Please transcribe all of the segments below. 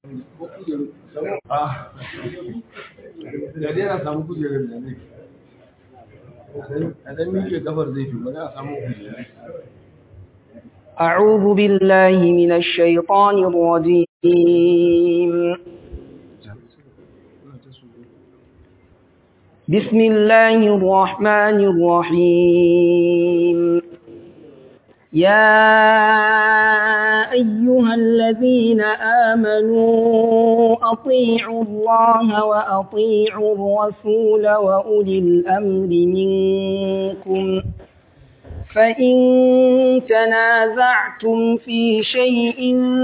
da dai na samu kujerar da ne a dan miƙe kafar zai fi bari a samu kujerar أعوذ بالله من الشيطان الرجيم بسم الله الرحمن الرحيم يا أيها الذين آمنوا أطيعوا الله وأطيعوا الرسول وأولي الأمر منكم فإن تنازعتم في شيء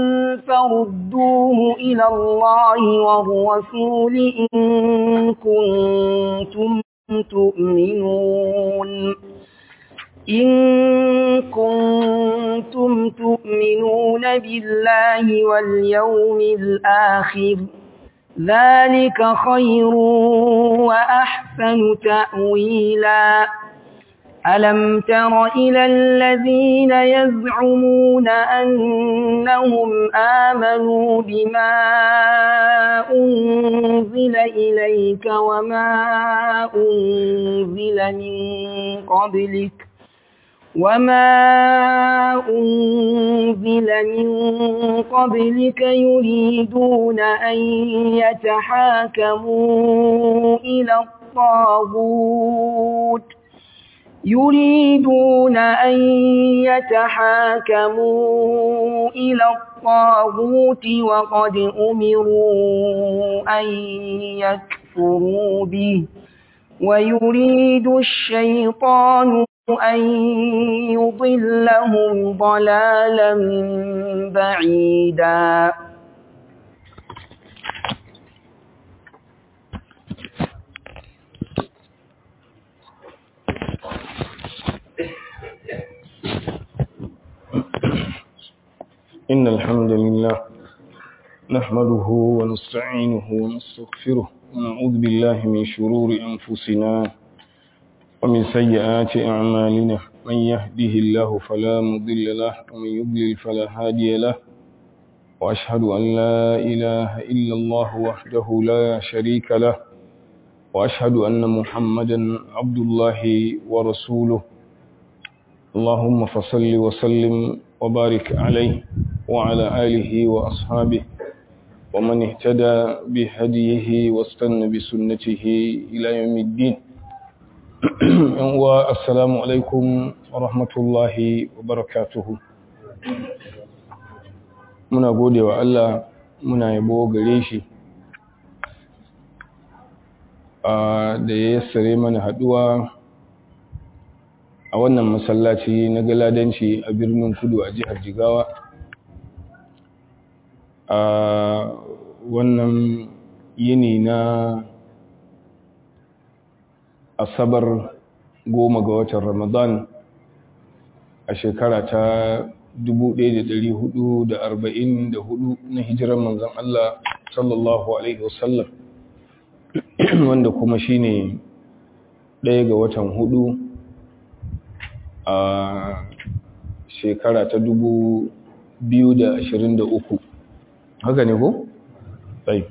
فردوه إلى الله والرسول إن كنتم تؤمنون إن كنتم تؤمنون بالله واليوم الآخر ذلك خير وأحسن تأويلا ألم تر إلى الذين يزعمون أنهم آمنوا بما أنزل إليك وما أنزل من قبلك وما أنزل من قبلك يريدون أن يتحاكموا إلى الطاغوت يريدون أن يتحاكموا إلى الطاغوت وقد أمروا أن يكفروا به ويريد الشيطان أن يضلهم ضلالا بعيدا إن الحمد لله نحمده ونستعينه ونستغفره ونعوذ بالله من شرور أنفسنا ومن سيئات أعمالنا من يهده الله فلا مضل له ومن يضلل فلا هادي له وأشهد أن لا إله إلا الله وحده لا شريك له وأشهد أن محمدا عبد الله ورسوله اللهم فصل وسلم وبارك عليه وعلى آله وأصحابه ومن اهتدى بهديه واستنى بسنته إلى يوم الدين والسلام عليكم ورحمة الله وبركاته muna gode wa Allah muna yabo gare shi da ya yassare mana haduwa a wannan masallaci na galadanci a birnin kudu a jihar jigawa a wannan yini na asabar goma ga watan ramadan a shekara ta 1444 na hijirar manzan Allah sallallahu Alaihi wasallam wanda kuma shine ɗaya ga watan hudu a shekara ta dubu biyu da ashirin da uku haka ne ko? tsaye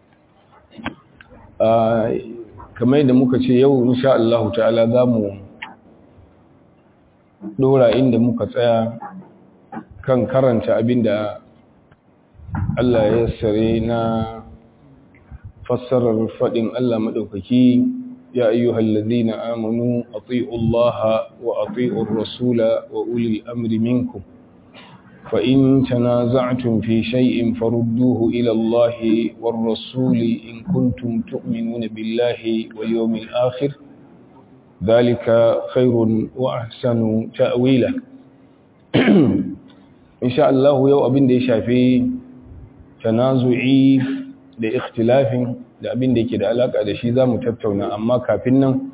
kamar yadda muka ce yau insha Allah ta'ala za mu dora inda muka tsaya kan karanta abinda Allah ya sare na fassarar faɗin Allah maɗaukaki يا أيها الذين آمنوا أطيعوا الله وأطيعوا الرسول وأولي الأمر منكم فإن تنازعتم في شيء فردوه إلى الله والرسول إن كنتم تؤمنون بالله واليوم الآخر ذلك خير وأحسن تأويلا إن شاء الله يو أبن دي شافي تنازعي لاختلاف da abin da yake da alaka da shi za mu tattauna amma kafin nan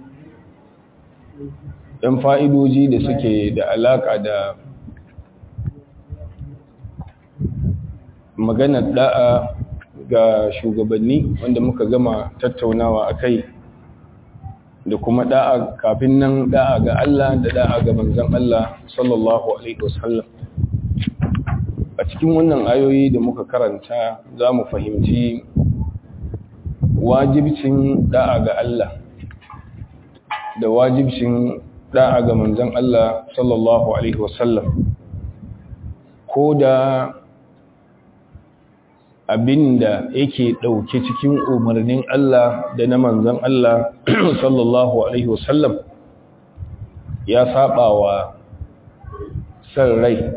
ɗan fa'idoji da suke da alaka da maganar da'a ga shugabanni wanda muka gama tattaunawa a kai da kuma da'a kafin nan da'a ga Allah da da'a ga manzan Allah sallallahu Alaihi wasallam a cikin wannan ayoyi da muka karanta za mu fahimci wajibcin da'a ga Allah da wajibcin da'a ga manzon Allah sallallahu alaihi wasallam ko da abinda yake ɗauke cikin umarnin Allah da na manzon Allah sallallahu alaihi wasallam ya saba wa san rai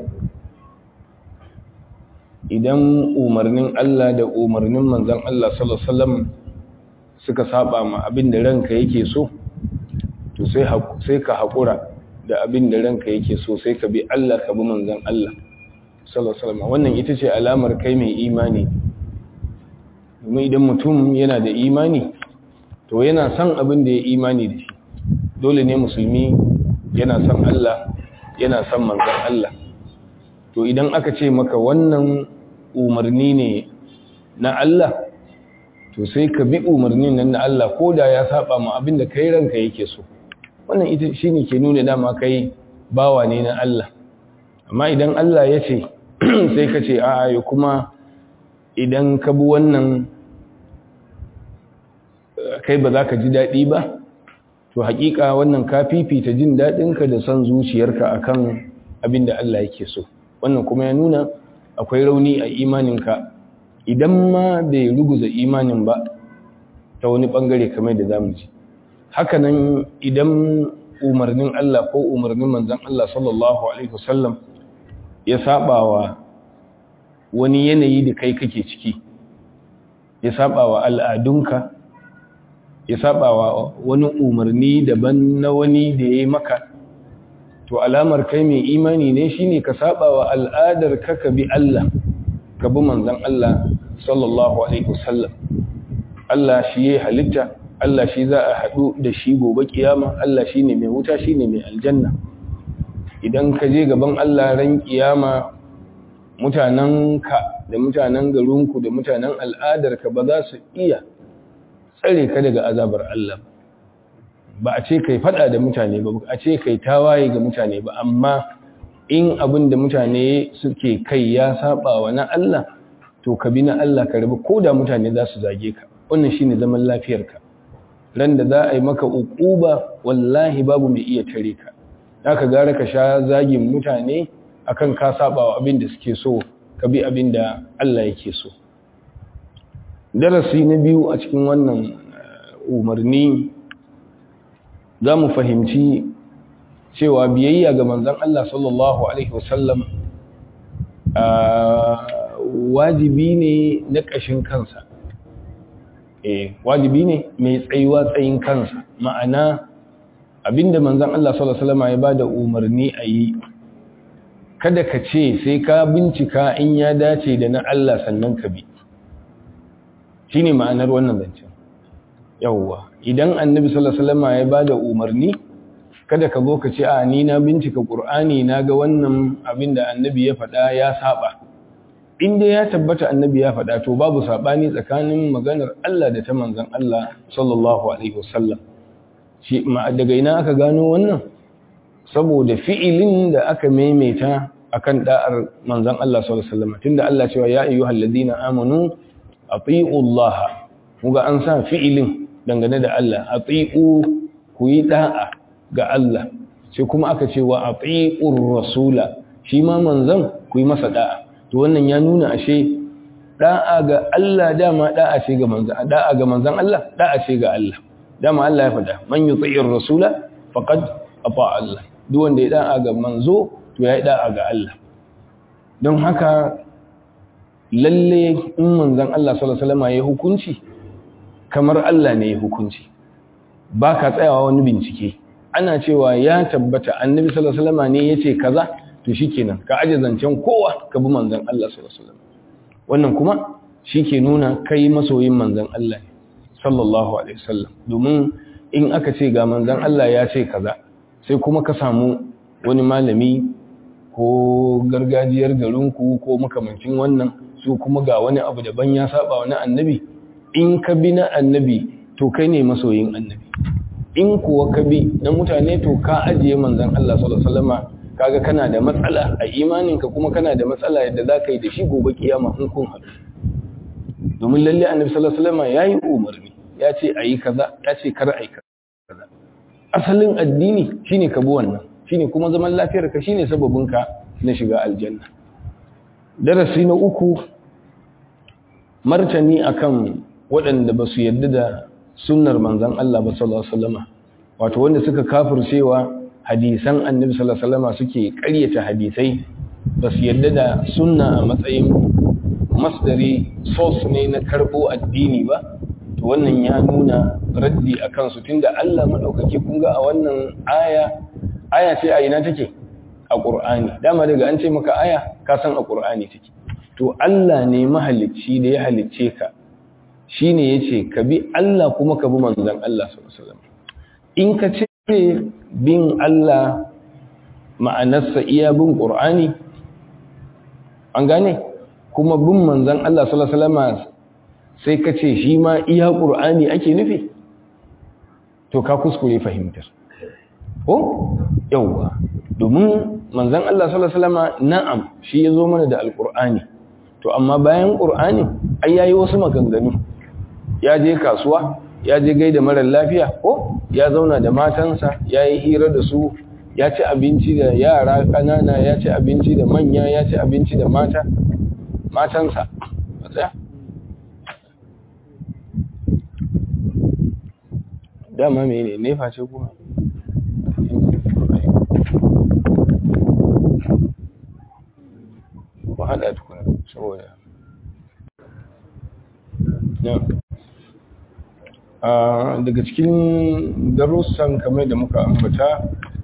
idan umarnin Allah da umarnin manzon Allah sallallahu alaihi wasallam suka saba ma abinda ranka yake so to sai sai ka hakura da abinda ranka yake so sai ka bi Allah ka bi manzon Allah sallallahu alaihi wasallam wannan ita ce alamar kai mai imani domin idan mutum yana da imani to yana son abin da ya imani da shi dole ne musulmi yana son Allah yana son manzon Allah to idan aka ce maka wannan umarni ne na Allah to sai ka bi umarnin nan na Allah ko da ya saba ma abin da kai ranka yake so wannan ita shine ke nuna dama kai bawa ne na Allah amma idan Allah ya ce sai ka ce a'a ya kuma idan ka bi wannan kai ba za ka ji daɗi ba to haƙiƙa wannan ka fifita jin daɗinka da son zuciyarka akan abin da Allah yake so wannan kuma ya nuna akwai rauni a imaninka idan ma bai ruguza imanin ba ta wani ɓangare kamar da zamu ji hakanan idan umarnin Allah ko umarnin manzon Allah sallallahu alaihi wasallam ya saba wa wani yanayi da kai kake ciki ya saba wa al'adunka ya saba wa wani umarni daban na wani da ya yi maka to alamar kai mai imani ne shine ka saba wa al'adar ka ka bi Allah ka bi manzon Allah sallallahu alaihi wasallam Allah shi ya halitta Allah shi za a haɗu da shi gobe kiyama Allah shi ne mai wuta shi ne mai aljanna idan ka je gaban Allah ran kiyama mutanenka da mutanen garinku da mutanen al'adarka ba za su iya tsare ka daga azabar Allah ba a ce kai fada da mutane ba a ce kai tawaye ga mutane ba amma in abin da mutane suke kai ya saba wa na Allah to ka bi na Allah ka rabu ko da mutane za su zage ka wannan shine zaman lafiyarka ran da za a yi maka uquba wallahi babu mai iya tare ka haka gara ka sha zagin mutane akan ka saba wa abin da suke so ka bi abin da Allah yake so darasi na biyu a cikin wannan umarni za mu fahimci cewa biyayya ga manzan Allah sallallahu Alaihi wasallam wajibi ne na ƙashin kansa eh wajibi ne mai tsayuwa tsayin kansa ma'ana abinda manzan Allah sallallahu Alaihi wasallam ya ba da umarni a yi kada ka ce sai ka bincika in ya dace da na Allah sannan ka bi shi ne ma'anar wannan zancen yauwa idan annabi sallallahu alaihi wasallam ya bada umarni kada ka zo ka ce a ni na bincika qur'ani na ga wannan abin da annabi ya faɗa ya saba inda ya tabbata annabi ya faɗa to babu sabani tsakanin maganar Allah da ta manzon Allah sallallahu alaihi wasallam shi ma daga ina aka gano wannan saboda fi'ilin da aka maimaita akan da'ar manzon Allah sallallahu alaihi wasallam tunda Allah cewa ya ayyuhal ladina amanu ati'u Allah muga an sa fi'ilin dangane da Allah ati'u ku yi da'a ga Allah sai kuma aka ce wa ati'ur rasula shi ma manzon ku yi masa da'a to wannan ya nuna ashe da'a ga Allah dama da'a ce ga manzon da'a ga manzon Allah da'a ce ga Allah dama Allah ya faɗa man yuti'ir rasula faqad ata Allah duk wanda ya da'a ga manzo to ya yi da'a ga Allah don haka lalle in manzon Allah sallallahu alaihi wasallam ya hukunci kamar Allah ne ya hukunci ba ka tsayawa wani bincike ana cewa ya tabbata annabi sallallahu alaihi wasallam ne yace kaza to shikenan ka aje zancen kowa ka bi manzon Allah sallallahu alaihi wasallam wannan kuma shike nuna kai masoyin manzon Allah ne sallallahu alaihi wasallam domin in aka ce ga manzon Allah ya ce kaza sai kuma ka samu wani malami ko gargajiyar garinku ko makamancin wannan su kuma ga wani abu daban ya saba wani annabi in ka bi na annabi to kai ne masoyin annabi in kuwa ka bi na mutane to ka ajiye manzan Allah sallallahu alaihi wasallama kaga kana da matsala a imaninka kuma kana da matsala yadda za ka yi da shi gobe kiyama in kun haɗu domin lalle annabi sallallahu alaihi wasallam yayi umarni ya ce ayi kaza ya ce kar ayi kaza asalin addini shine ka bi wannan shine kuma zaman lafiyar ka shine sababin ka na shiga aljanna darasi na uku martani akan waɗanda ba su yarda da sunnar manzon Allah ba sallallahu alaihi wasallam wato wanda suka kafircewa hadisan annabi sallallahu alaihi wasallam suke ƙaryata hadisai ba su yarda da sunna a matsayin masdari source ne na karbo addini ba to wannan ya nuna raddi a kansu tunda Allah madaukake kun ga a wannan aya aya ce a ina take a Qur'ani dama daga an ce maka aya ka san a Qur'ani take to Allah ne mahalicci da ya halicce ka shine yace ka bi Allah kuma ka bi manzon Allah sallallahu alaihi wasallam in ka ce bin Allah ma'anarsa iya bin Qur'ani an gane kuma bin manzan Allah sallallahu alaihi wasallam sai ka ce shi ma iya Qur'ani ake nufi to ka kuskure fahimtar ko yawa domin manzan Allah sallallahu alaihi wasallam na'am shi yazo mana da alqur'ani to amma bayan qur'ani ai yayi wasu maganganu ya je kasuwa ya je gaida mara lafiya ko ya zauna da matansa ya yi hira da su ya ci abinci da yara ƙanana ya ci abinci da manya ya ci abinci da mata matansa matsaya dama mai ne nefa ce kuma ku haɗa tukuna saboda daga cikin darussan kamar da muka ambata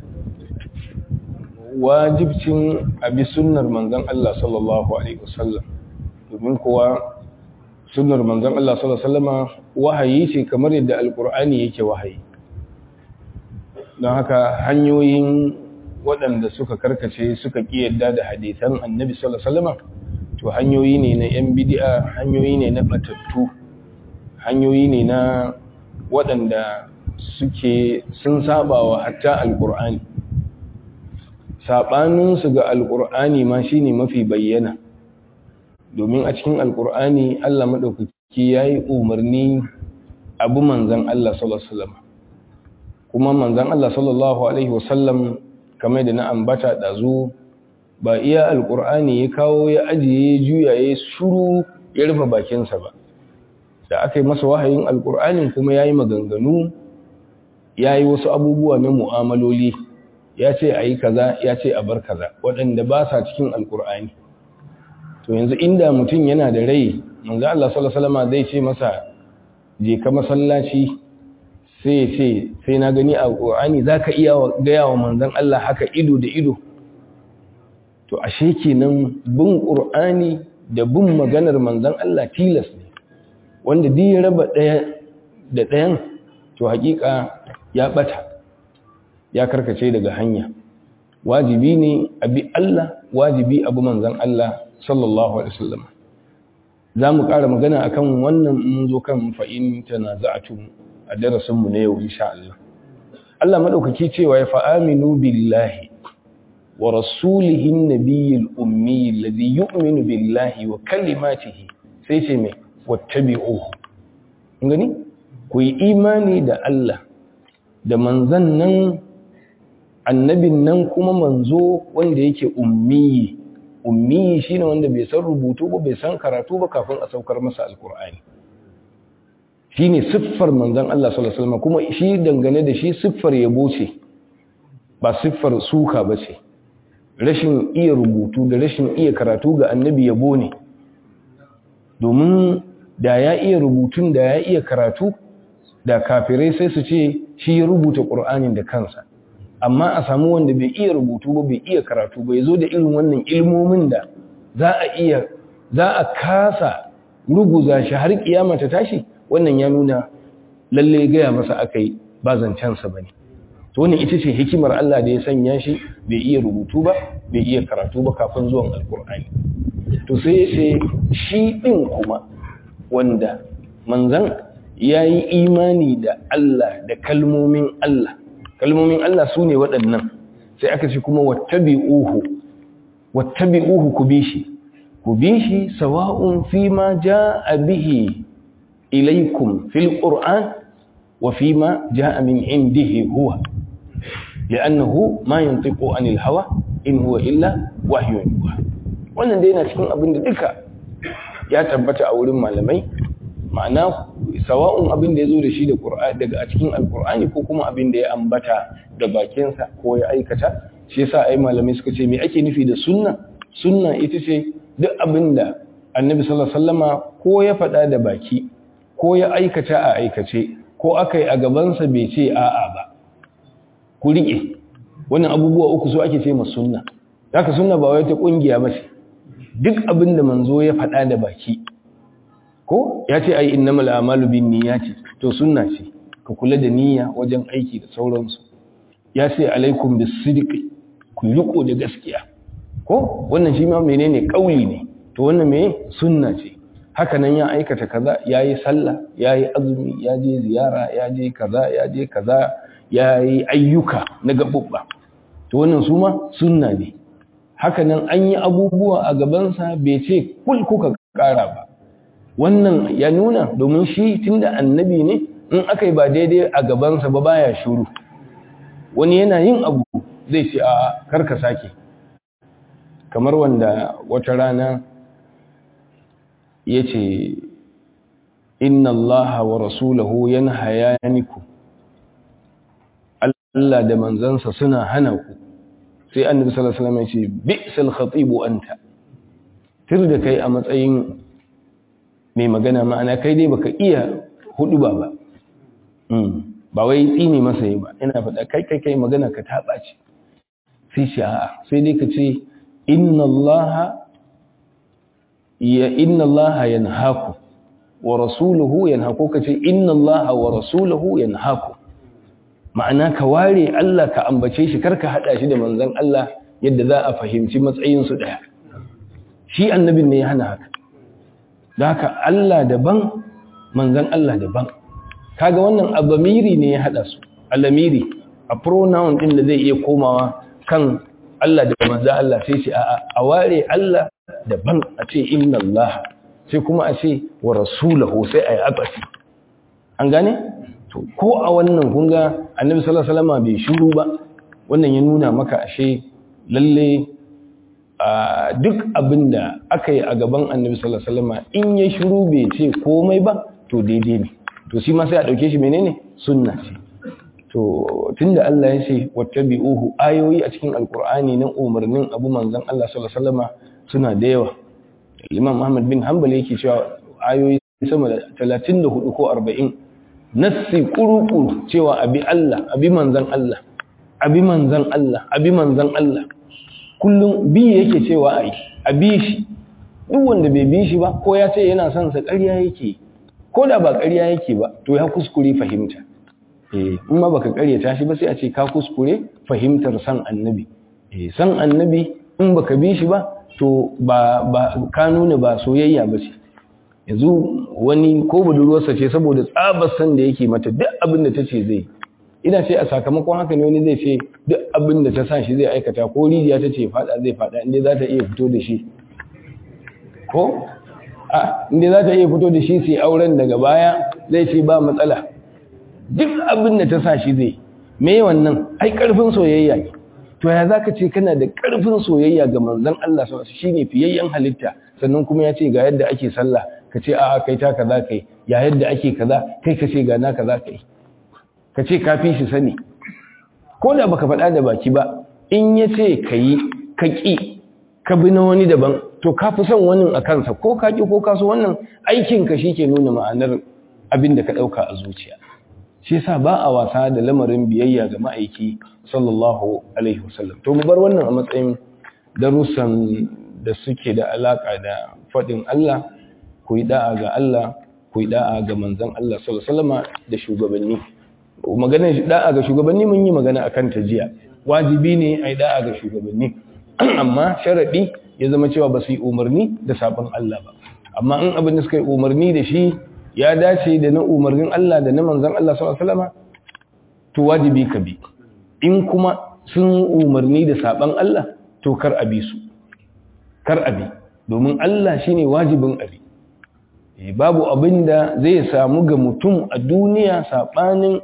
wajibcin abi sunnar manzon Allah sallallahu alaihi wasallam domin kuwa sunnar manzon Allah sallallahu alaihi wasallama wahayi ce kamar yadda alqur'ani yake wahayi don haka hanyoyin waɗanda suka karkace suka ƙi yadda da hadisan annabi sallallahu alaihi wasallama to hanyoyi ne na yan bid'a hanyoyi ne na batattu hanyoyi ne na waɗanda suke sun saba wa hatta alƙur'ani saɓaninsu ga alƙur'ani ma shi ne mafi bayyana domin a cikin alƙur'ani allah maɗaukaki ya yi umarni abu manzan allah sallallahu kuma manzan allah sallallahu alaihi wasallam kamar da na ambata ɗazu ba iya alƙur'ani ya kawo ya ajiye juya ya shuru ya rufe bakinsa ba da aka yi masa wahayin alkur'anin kuma ya yi maganganu ya yi wasu abubuwa na mu'amaloli ya ce a yi kaza ya ce a bar kaza waɗanda ba sa cikin alkur'ani to yanzu inda mutum yana da rai manzo Allah sallallahu alaihi wasallam zai ce masa je ka masallaci sai ya ce sai na gani a alkur'ani zaka iya gaya wa manzon Allah haka ido da ido to ashe kenan bin qur'ani da bin maganar manzon Allah tilas ne wanda duk ya raba ɗaya da ɗayan to hakika ya ɓata ya karkace daga hanya wajibi ne abi Allah wajibi abu manzan Allah sallallahu alaihi wasallam za mu ƙara magana akan wannan mun zo kan fa'in tanaza'atu a darasin mu na yau insha Allah Allah madaukaki cewa ya fa'aminu billahi wa rasulihi an-nabiyil ummi alladhi yu'minu billahi wa kalimatihi sai ce mai wattabi'uhu gani ku yi imani da Allah da manzan nan annabin nan kuma manzo wanda yake ummiyi ummiyi shine wanda bai san rubutu ba bai san karatu ba kafin a saukar masa alkur'ani shine siffar manzan Allah sallallahu alaihi wasallam kuma shi dangane da shi siffar yabo ce ba siffar suka ba ce rashin iya rubutu da rashin iya karatu ga annabi yabo ne domin da ya iya rubutun da ya iya karatu da kafirai sai su ce shi ya rubuta ƙur'anin da kansa amma a samu wanda bai iya rubutu ba bai iya karatu ba ya zo da irin wannan ilmomin da za a iya za a kasa ruguza shi har kiyama ta tashi wannan ya nuna lalle gaya masa aka yi ba zancensa ba ne to wannan ita ce hikimar Allah da ya sanya shi bai iya rubutu ba bai iya karatu ba kafin zuwan alkur'ani to sai ya ce shi ɗin kuma wanda manzan ya yi imani da Allah da kalmomin Allah kalmomin Allah su ne waɗannan sai aka ce kuma wattabi'uhu wattabi'uhu ku bi shi ku bi shi sawa'un fi ma ja'a bihi ilaykum fil qur'an wa fi ma ja'a min indihi huwa li'annahu ma yantiqu anil hawa in huwa illa wahyun yuha wannan dai yana cikin abin da duka ya tabbata a wurin malamai ma'ana sawa'un abin da ya zo da shi daga a cikin alkur'ani ko kuma abin da ya ambata da bakinsa ko ya aikata shi yasa ai malamai suka ce me ake nufi da sunna sunna ita ce duk abin da annabi sallallahu alaihi wasallama ko ya faɗa da baki ko ya aikata a aikace ko aka yi a gabansa bai ce a'a ba ku riƙe wannan abubuwa uku so ake ce ma sunna haka sunna ba wai ta kungiya ba ce duk abin da manzo ya faɗa da baki ko ya ce ai innamal a'malu bin niyyati to sunna ce ka kula da niyya wajen aiki da sauransu ya ce alaikum bis sidqi ku riko da gaskiya ko wannan shi ma menene kauli ne to wannan me sunna ce haka nan ya aikata kaza yayi sallah yayi azumi ya je ziyara ya je kaza ya je kaza yayi ayyuka na gabubba to wannan su ma sunna ne haka nan an yi abubuwa a gabansa bai ce kul kuka kara ba wannan ya nuna domin shi tunda annabi ne in aka yi ba daidai a gabansa ba baya shuru wani yana yin abu zai ce a karka sake kamar wanda wata rana ya ce inna allaha wa rasulahu yana hayaniku Allah da manzansa suna hana ku sai annabi sallallahu alaihi wasallam ya ce bi'sal khatibu anta tir da kai a matsayin mai magana ma'ana kai dai baka iya hudu ba ba ba wai tsini masa yi ba ina faɗa kai kai kai magana ka taɓa ce sai shi a'a sai dai ka ce inna allaha ya inna allaha yanhaku wa rasuluhu yanhaku ka ce inna allaha wa rasuluhu yanhaku ma'ana ka ware Allah ka ambace shi karka hada shi da manzon Allah yadda za a fahimci matsayin su daya shi annabin ne ya hana haka da haka Allah daban manzon Allah daban kaga wannan abamiri ne ya hada su alamiri a pronoun din da zai iya komawa kan Allah da manzon Allah sai ce a ware Allah daban a ce inna Allah sai kuma a ce wa rasulahu sai ayi abasi an gane to ko a wannan kunga annabi sallallahu alaihi wasallam bai shiru ba wannan ya nuna maka ashe lalle duk abinda aka yi a gaban annabi sallallahu alaihi wasallam in ya shiru bai ce komai ba to daidai ne to shi ma sai a dauke shi menene sunna ce to tunda Allah ya ce wattabi'uhu ayoyi a cikin alqur'ani nan umarnin abu manzon Allah sallallahu alaihi wasallam suna da yawa Imam Ahmad bin Hanbal yake cewa ayoyi sama da 34 ko 40 nassi kuru-kuru cewa abi Allah abi manzan Allah abi manzan Allah abi manzan Allah kullum bi yake cewa ai abi shi duk wanda bai bi shi ba ko ya ce yana son sa ƙarya yake ko da ba ƙarya yake ba to ya kuskure fahimta eh in ma baka ƙaryata shi ba sai a ce ka kuskure fahimtar san annabi eh san annabi in baka bi shi ba to ba ba ka nuna ba soyayya ba ce yanzu wani ko budurwarsa ce saboda tsabar san da yake mata duk abin da ta ce zai ina ce a sakamakon haka ne wani zai ce duk abin da ta sa shi zai aikata ko rijiya ta ce fada zai fada inda za ta iya fito da shi ko a inda za ta iya fito da shi sai auren daga baya zai ce ba matsala duk abin da ta sa shi zai me wannan ai karfin soyayya ne to ya zaka ce kana da karfin soyayya ga manzon Allah sallallahu alaihi shine fiyayyen halitta sannan kuma ya ce ga yadda ake sallah ka ce a'a kai ta kaza kai ya yadda ake kaza kai ka ce ga na kaza kai ka ce ka fi shi sani ko da baka faɗa da baki ba in ya ce ka yi ka ƙi ka bi na wani daban to ka fi son wani a kansa ko ka ƙi ko ka so wannan aikinka shi ke nuna ma'anar abin da ka ɗauka a zuciya shi yasa ba a wasa da lamarin biyayya ga ma'aiki sallallahu alaihi wasallam to mu bar wannan a matsayin darussan da suke da alaka da faɗin Allah ku yi da'a ga Allah ku yi da'a ga manzon Allah sallallahu alaihi wasallam da shugabanni maganar da'a ga shugabanni mun yi magana akan ta jiya wajibi ne ai da'a ga shugabanni amma sharadi ya zama cewa ba su yi umarni da sabon Allah ba amma in abin da suka yi umarni da shi ya dace da na umarnin Allah da na manzon Allah sallallahu alaihi wasallam to wajibi ka bi in kuma sun umarni da saban Allah to kar abi su kar abi domin Allah shine wajibin abi babu abin da zai samu ga mutum a duniya sabanin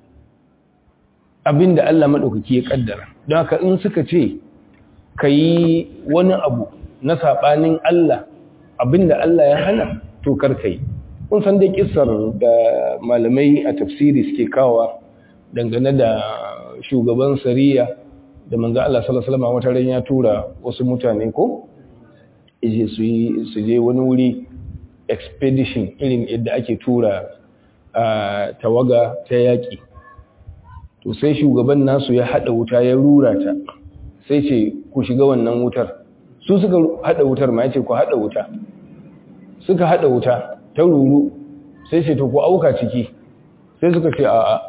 abin da Allah maɗaukaki ya ƙaddara don haka in suka ce ka yi wani abu na saɓanin Allah abin da Allah ya hana to kar ka yi kun san dai kissar da malamai a tafsiri suke kawa dangane da shugaban sariya da manzo Allah sallallahu alaihi wasallam wata ran ya tura wasu mutane ko ije su yi su je wani wuri expedition irin yadda ake tura a tawaga ta yaƙi to sai shugaban nasu ya haɗa wuta ya rura ta sai ce ku shiga wannan wutar su suka haɗa wutar ma ya ce ku haɗa wuta suka haɗa wuta ta ruru sai ce to ku auka ciki sai suka ce a'a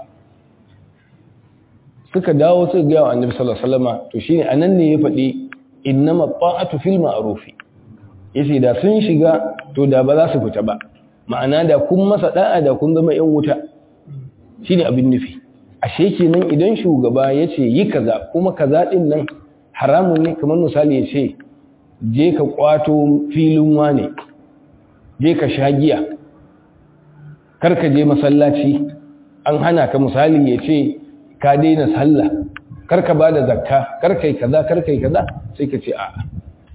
suka dawo suka gaya wa annabi sallallahu alaihi wasallam to shine anan ne ya faɗi innama ta'atu fil ma'rufi yace da sun shiga to da ba za su fita ba ma'ana da kun masa da'a da kun zama yan wuta shine abin nufi ashe kenan idan shugaba yace yi kaza kuma kaza din nan haramun ne kamar misali yace je ka kwato filin wane je ka sha giya kar ka je masallaci an hana ka misali yace ka daina sallah kar ka bada zakka kar kai kaza kar kai kaza sai ka ce a'a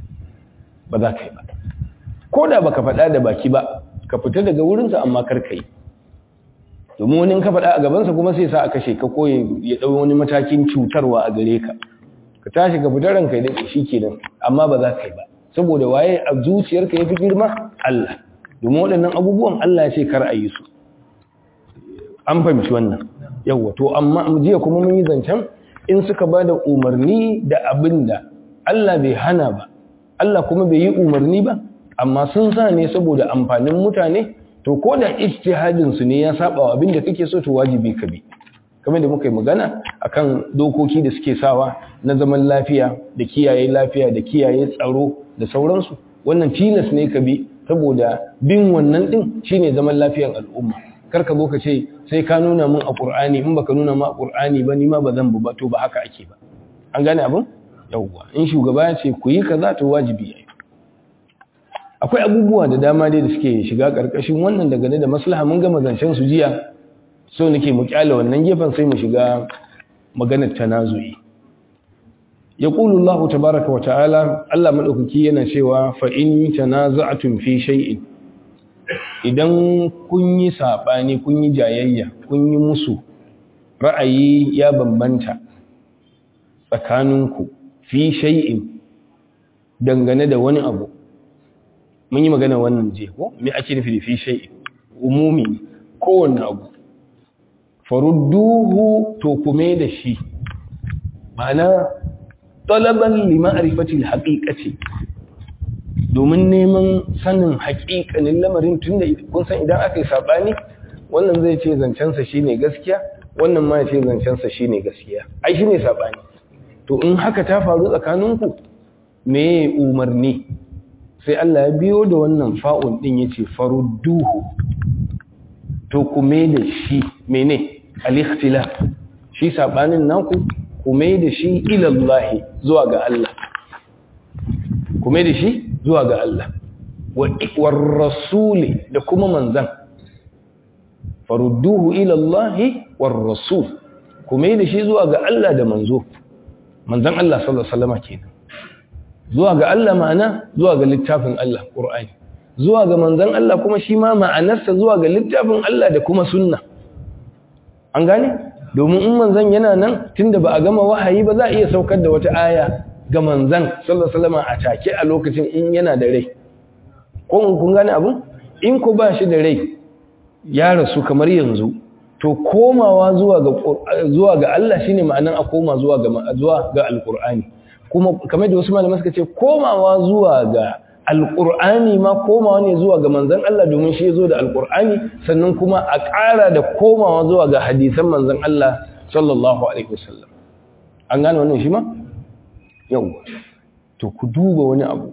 ba za ka yi ba ko da baka faɗa da baki ba ka fita daga wurinsa amma kar ka yi domin wani ka faɗa a gabansa kuma sai sa a kashe ka ko ya ɗau wani matakin cutarwa a gare ka ka tashi ka fita ranka da shi kenan amma ba za ka yi ba saboda waye a zuciyarka ya fi girma Allah domin waɗannan abubuwan Allah ya ce kar a yi su an fahimci wannan yawwa to amma jiya kuma mun yi zancen in suka ba da umarni da abin da Allah bai hana ba Allah kuma bai yi umarni ba amma sun sa ne saboda amfanin mutane to ko da ijtihadin su ne ya saba wa abin da kake so to wajibi ka bi kamar da muka yi magana akan dokoki da suke sawa na zaman lafiya da kiyaye lafiya da kiyaye tsaro da sauransu wannan tilas ne ka bi saboda bin wannan din shine zaman lafiyan al'umma kar ka zo ka ce sai ka nuna min a Qur'ani in baka nuna min a Qur'ani ba ni ma ba zan bu ba to ba haka ake ba an gane abin yawwa in shugaba ya ce ku yi kaza to wajibi yayi akwai abubuwa da dama dai da suke shiga karkashin wannan dangane da maslaha mun gama zancen su jiya so nake mu kyale wannan gefen sai mu shiga maganar tanazu'i yaqulu Allah tabaaraka wa ta'ala Allah madaukaki yana cewa fa in tanaza'tum fi shay'in idan kun yi sabani kun yi jayayya kun yi musu ra'ayi ya bambanta tsakaninku fi shay'in dangane da wani abu mun yi magana wannan je ko me ake nufi da fi shay'in umumi kowanne abu farudduhu to kume da shi ma'ana talaban li ma'rifati al-haqiqati domin neman sanin haƙiƙanin lamarin tunda kun san idan aka yi sabani wannan zai ce zancensa shine gaskiya wannan ma ya ce zancensa shine gaskiya ai shine sabani to in haka ta faru tsakaninku me umarni sai Allah ya biyo da wannan fa'un din yace farudduhu to kume da shi mene al-ikhtilaf shi sabanin naku kume da shi ila Allah zuwa ga Allah kume da shi zuwa ga Allah war rasuli da kuma manzan farudduhu ila Allah war rasul kume da shi zuwa ga Allah da manzo manzan Allah sallallahu alaihi wasallam kenan zuwa ga Allah ma'ana zuwa ga littafin Allah Qur'ani zuwa ga manzan Allah kuma shi ma ma'anarsa zuwa ga littafin Allah da kuma sunna an gane domin in manzan yana nan tunda ba a gama wahayi ba za a iya saukar da wata aya ga manzan sallallahu alaihi wasallam a take a lokacin in yana da rai ko kun gane abun in ku ba shi da rai ya rasu kamar yanzu to komawa zuwa ga zuwa ga Allah shine ma'anan a koma zuwa ga zuwa ga alqur'ani kuma kamar da wasu malamai suka ce komawa zuwa ga alqur'ani ma komawa ne zuwa ga manzon Allah domin shi yazo da alqur'ani sannan kuma a ƙara da komawa zuwa ga hadisan manzon Allah sallallahu alaihi wasallam an gane wannan shi ma yawa to ku duba wani abu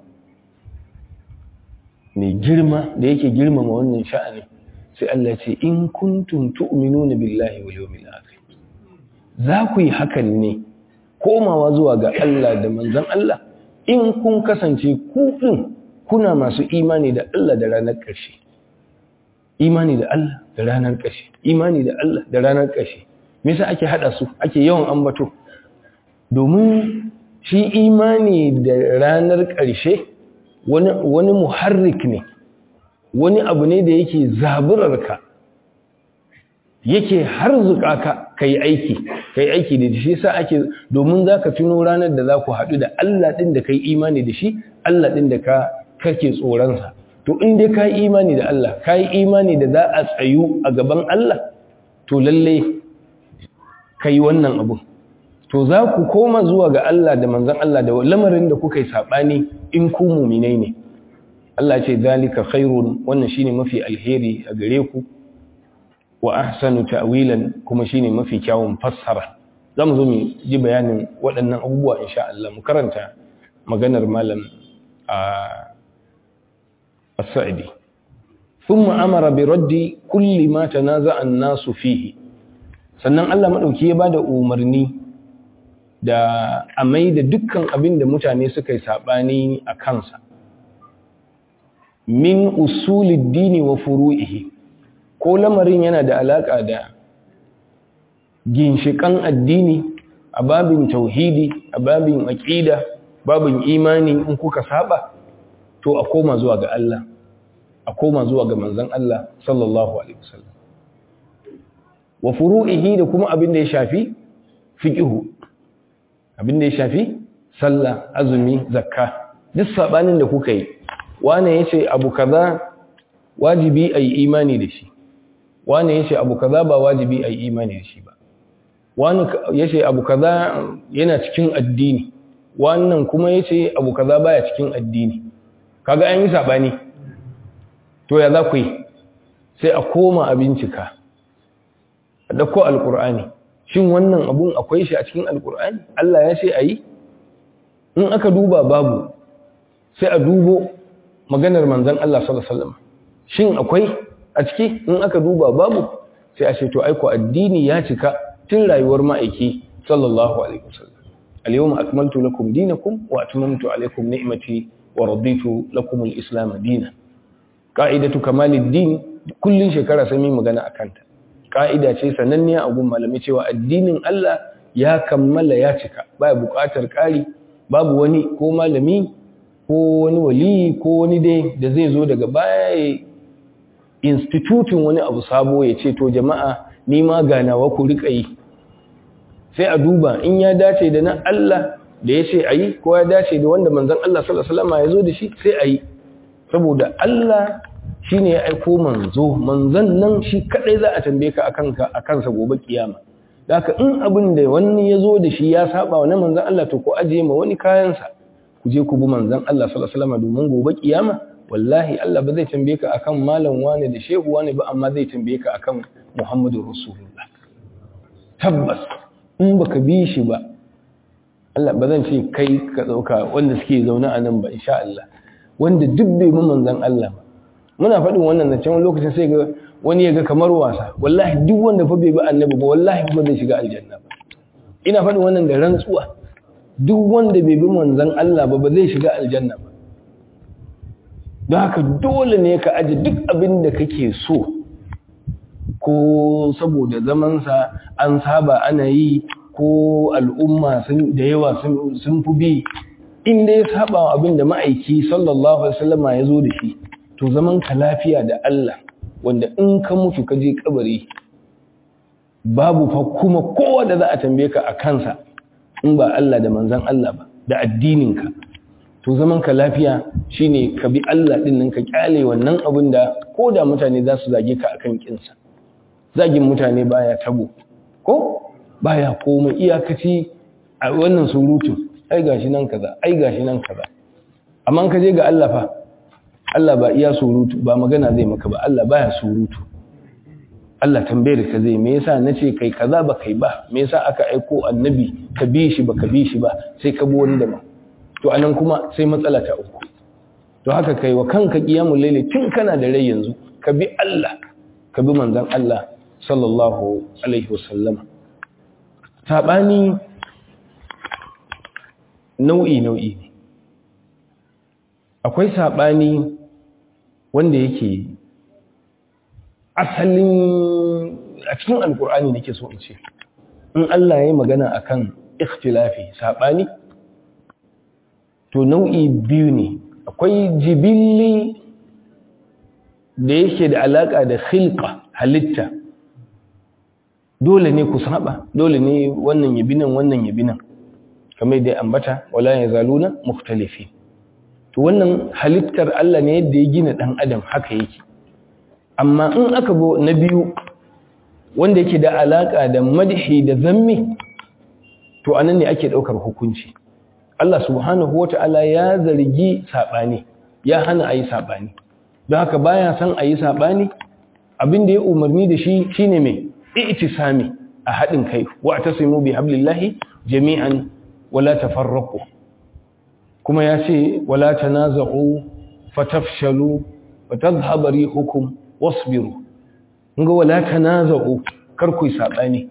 mai girma da yake girmama wannan sha'ani sai Allah ce in kuntum tu'minuna billahi wal yawmil akhir za ku yi hakan ne komawa zuwa ga Allah da manzon Allah in kun kasance ku din kuna masu imani da Allah da ranar ƙarshe imani da Allah da ranar ƙarshe imani da Allah da ranar ƙarshe me yasa ake hada su ake yawan ambato domin shi imani da ranar ƙarshe wani wani muharrik ne wani abu ne da yake zaburarka yake harzuka ka kai aiki kai aiki da shi yasa ake domin zaka tuno ranar da za ku haɗu da Allah din da kai imani da shi Allah din da ka kake tsoron sa to in dai kai imani da Allah kai imani da za a tsayu a gaban Allah to lalle kai wannan abu to za ku koma zuwa ga Allah da manzon Allah da lamarin da kuka yi sabani in ku mu'minai ne Allah ce zalika khairun wannan shine mafi alheri a gare ku wa ahsanu ta'wilan kuma shine mafi kyawun fassara zamu zo mu ji bayanin waɗannan abubuwa insha Allah mu karanta maganar malam a as-sa'idi thumma amara bi raddi kulli ma tanaza'a an-nasu fihi sannan Allah madauki ya bada umarni da a mai da dukkan abin da mutane suka yi sabani a kansa min usulid dini wa furu'ihi ko lamarin yana da alaka da ginshikan addini a babin tauhidi a babin aqida babin imani in kuka saba to a koma zuwa ga Allah a koma zuwa ga manzon Allah sallallahu alaihi wasallam wa furu'ihi da kuma abin da ya shafi fiqhu abin da ya shafi sallah azumi zakka duk sabanin da kuka yi wane yace abu kaza wajibi ayi imani da shi wane yace abu kaza ba wajibi ayi imani da shi ba wani yace abu kaza yana cikin addini wannan kuma yace abu kaza baya cikin addini kaga an yi sabani to ya za ku yi sai a koma a bincika a dauko alkur'ani shin wannan abun akwai shi a cikin alkur'ani Allah ya ce ayi in aka duba babu sai a dubo maganar manzon Allah sallallahu alaihi wasallam shin akwai a ciki in aka duba babu sai a ce to aiko addini ya cika tun rayuwar ma'aiki sallallahu alaihi wasallam al-yawma akmaltu lakum dinakum wa atmamtu alaykum ni'mati wa raditu lakum al-islam dinan qa'idatu kamalid din kullun shekara sai mun magana akan ta ka'ida ce sananniya a gun malami cewa addinin Allah ya kammala ya cika baya buƙatar ƙari babu wani ko malami ko wani wali ko wani dai da zai zo daga baya institutin wani abu sabo ya ce to jama'a ni ma ganawa ku riƙa yi sai a duba in ya dace da na Allah da ya ce a yi ko ya dace da wanda manzan Allah sallallahu ya zo da shi sai a yi saboda Allah shi ne ya aiko manzo manzan nan shi kaɗai za a tambaye ka a kansa gobe kiyama da haka in abin da wani ya zo da shi ya saba wa na manzan Allah to ko ajiye ma wani kayansa ku je ku bi manzan Allah sallallahu domin gobe kiyama wallahi Allah ba zai tambaye ka akan malam wani da shehu wani ba amma zai tambaye ka akan Muhammadu Rasulullah tabbas in baka bi shi ba Allah ba zan ce kai ka dauka wanda suke zaune a nan ba insha Allah wanda duk bai bi manzon Allah ba muna faɗin wannan da can lokacin sai ga wani ya ga kamar wasa wallahi duk wanda fa bai bi annabi ba wallahi ba zai shiga aljanna ba ina faɗin wannan da rantsuwa duk wanda bai bi manzon Allah ba ba zai shiga aljanna ba don haka dole ne ka aji duk abin da kake so ko saboda zamansa an saba ana yi ko al'umma da yawa sun fi bi inda ya saba abin da ma'aiki sallallahu alaihi wasallama ya zo da shi to zaman ka lafiya da Allah wanda in ka mutu ka je kabari babu fa kuma kowa da za a tambaye ka a kansa in ba Allah da manzan Allah ba da addininka to zaman ka lafiya shine ka bi Allah din nan ka kyale wannan abin da ko da mutane za su zage ka akan kinsa zagin mutane baya tabo ko baya komai iyakaci a wannan surutu ai gashi nan kaza ai gashi nan kaza amma ka je ga Allah fa Allah ba iya surutu ba magana zai maka ba Allah baya surutu Allah tambayar ka zai me yasa nace kai kaza ba kai ba me yasa aka aiko annabi ka bi shi ba ka bi shi ba sai ka bi wani daban to anan kuma sai matsala ta uku to haka kai wa kanka qiyamul layli tun kana da rai yanzu ka bi Allah ka bi manzon Allah sallallahu alaihi wasallama sabani nau'i nau'i ne akwai saɓani wanda yake asalin a cikin alkur'ani nake so in ce in Allah ya yi magana akan ikhtilafi saɓani to nau'i biyu ne akwai jibilli da yake da alaƙa da khilqa halitta dole ne ku saba dole ne wannan yabi nan wannan yabi nan kamar da ambata wala yazaluna mukhtalifi to wannan halittar Allah ne yadda ya gina dan adam haka yake amma in aka bo na biyu wanda yake da alaka da madhi da zammi to anan ne ake daukar hukunci Allah subhanahu wata'ala ya zargi sabani ya hana ayi sabani don haka baya san ayi sabani abin da ya umarni da shi shine mai i'tisami a hadin kai wa tasimu bi hablillahi jami'an wala tafarraqu kuma ya ce wala tanaza'u fatafshalu fatadhhabu rihukum wasbiru nga wala tanaza'u kar ku sabani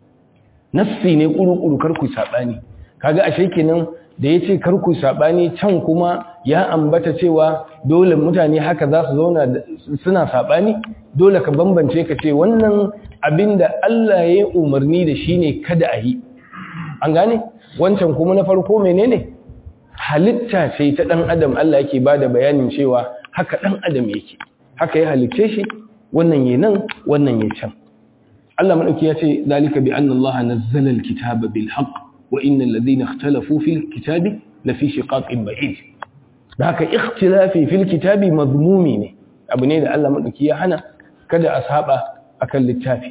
nassi ne kuru-kuru kar ku sabani kaga ashe kenan da yace kar ku sabani can kuma ya ambata cewa dole mutane haka za su zauna suna sabani dole ka bambance ka ce wannan abinda Allah ya umarni da shi ne kada a yi an gane wancan kuma na farko menene halitta ce ta dan adam Allah yake bada bayanin cewa haka dan adam yake haka ya halicce shi wannan yayin nan wannan yayin can Allah madauki ya ce zalika bi anna Allah nazzala alkitaba bil haqq wa innal ladhina ikhtalafu fil kitabi la fi shiqaqin ba'id haka ikhtilafi fil kitabi madmumi ne abu ne da Allah madauki ya hana kada a saba akan littafi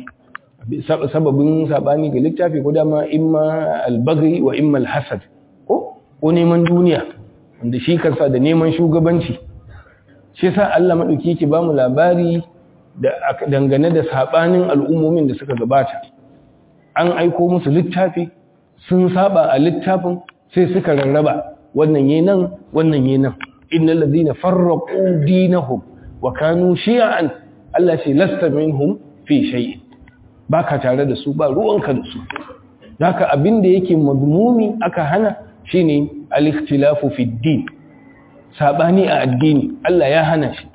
sababin sabani ga littafi ko dama imma albaghi wa imma alhasad ko ko neman duniya wanda shi kansa da neman shugabanci shi yasa Allah madauki yake bamu labari da dangane da sabanin al'ummomin da suka gabata an aiko musu littafi sun saba a littafin sai suka rarraba wannan yayin nan wannan yayin nan innal ladina farraqu dinahum wa kanu shi'an Allah ce lasta minhum fi shay'in baka tare da su ba ruwanka da su haka abinda yake madmumi aka hana shine al-ikhtilafu fi din sabani a addini Allah ya hana shi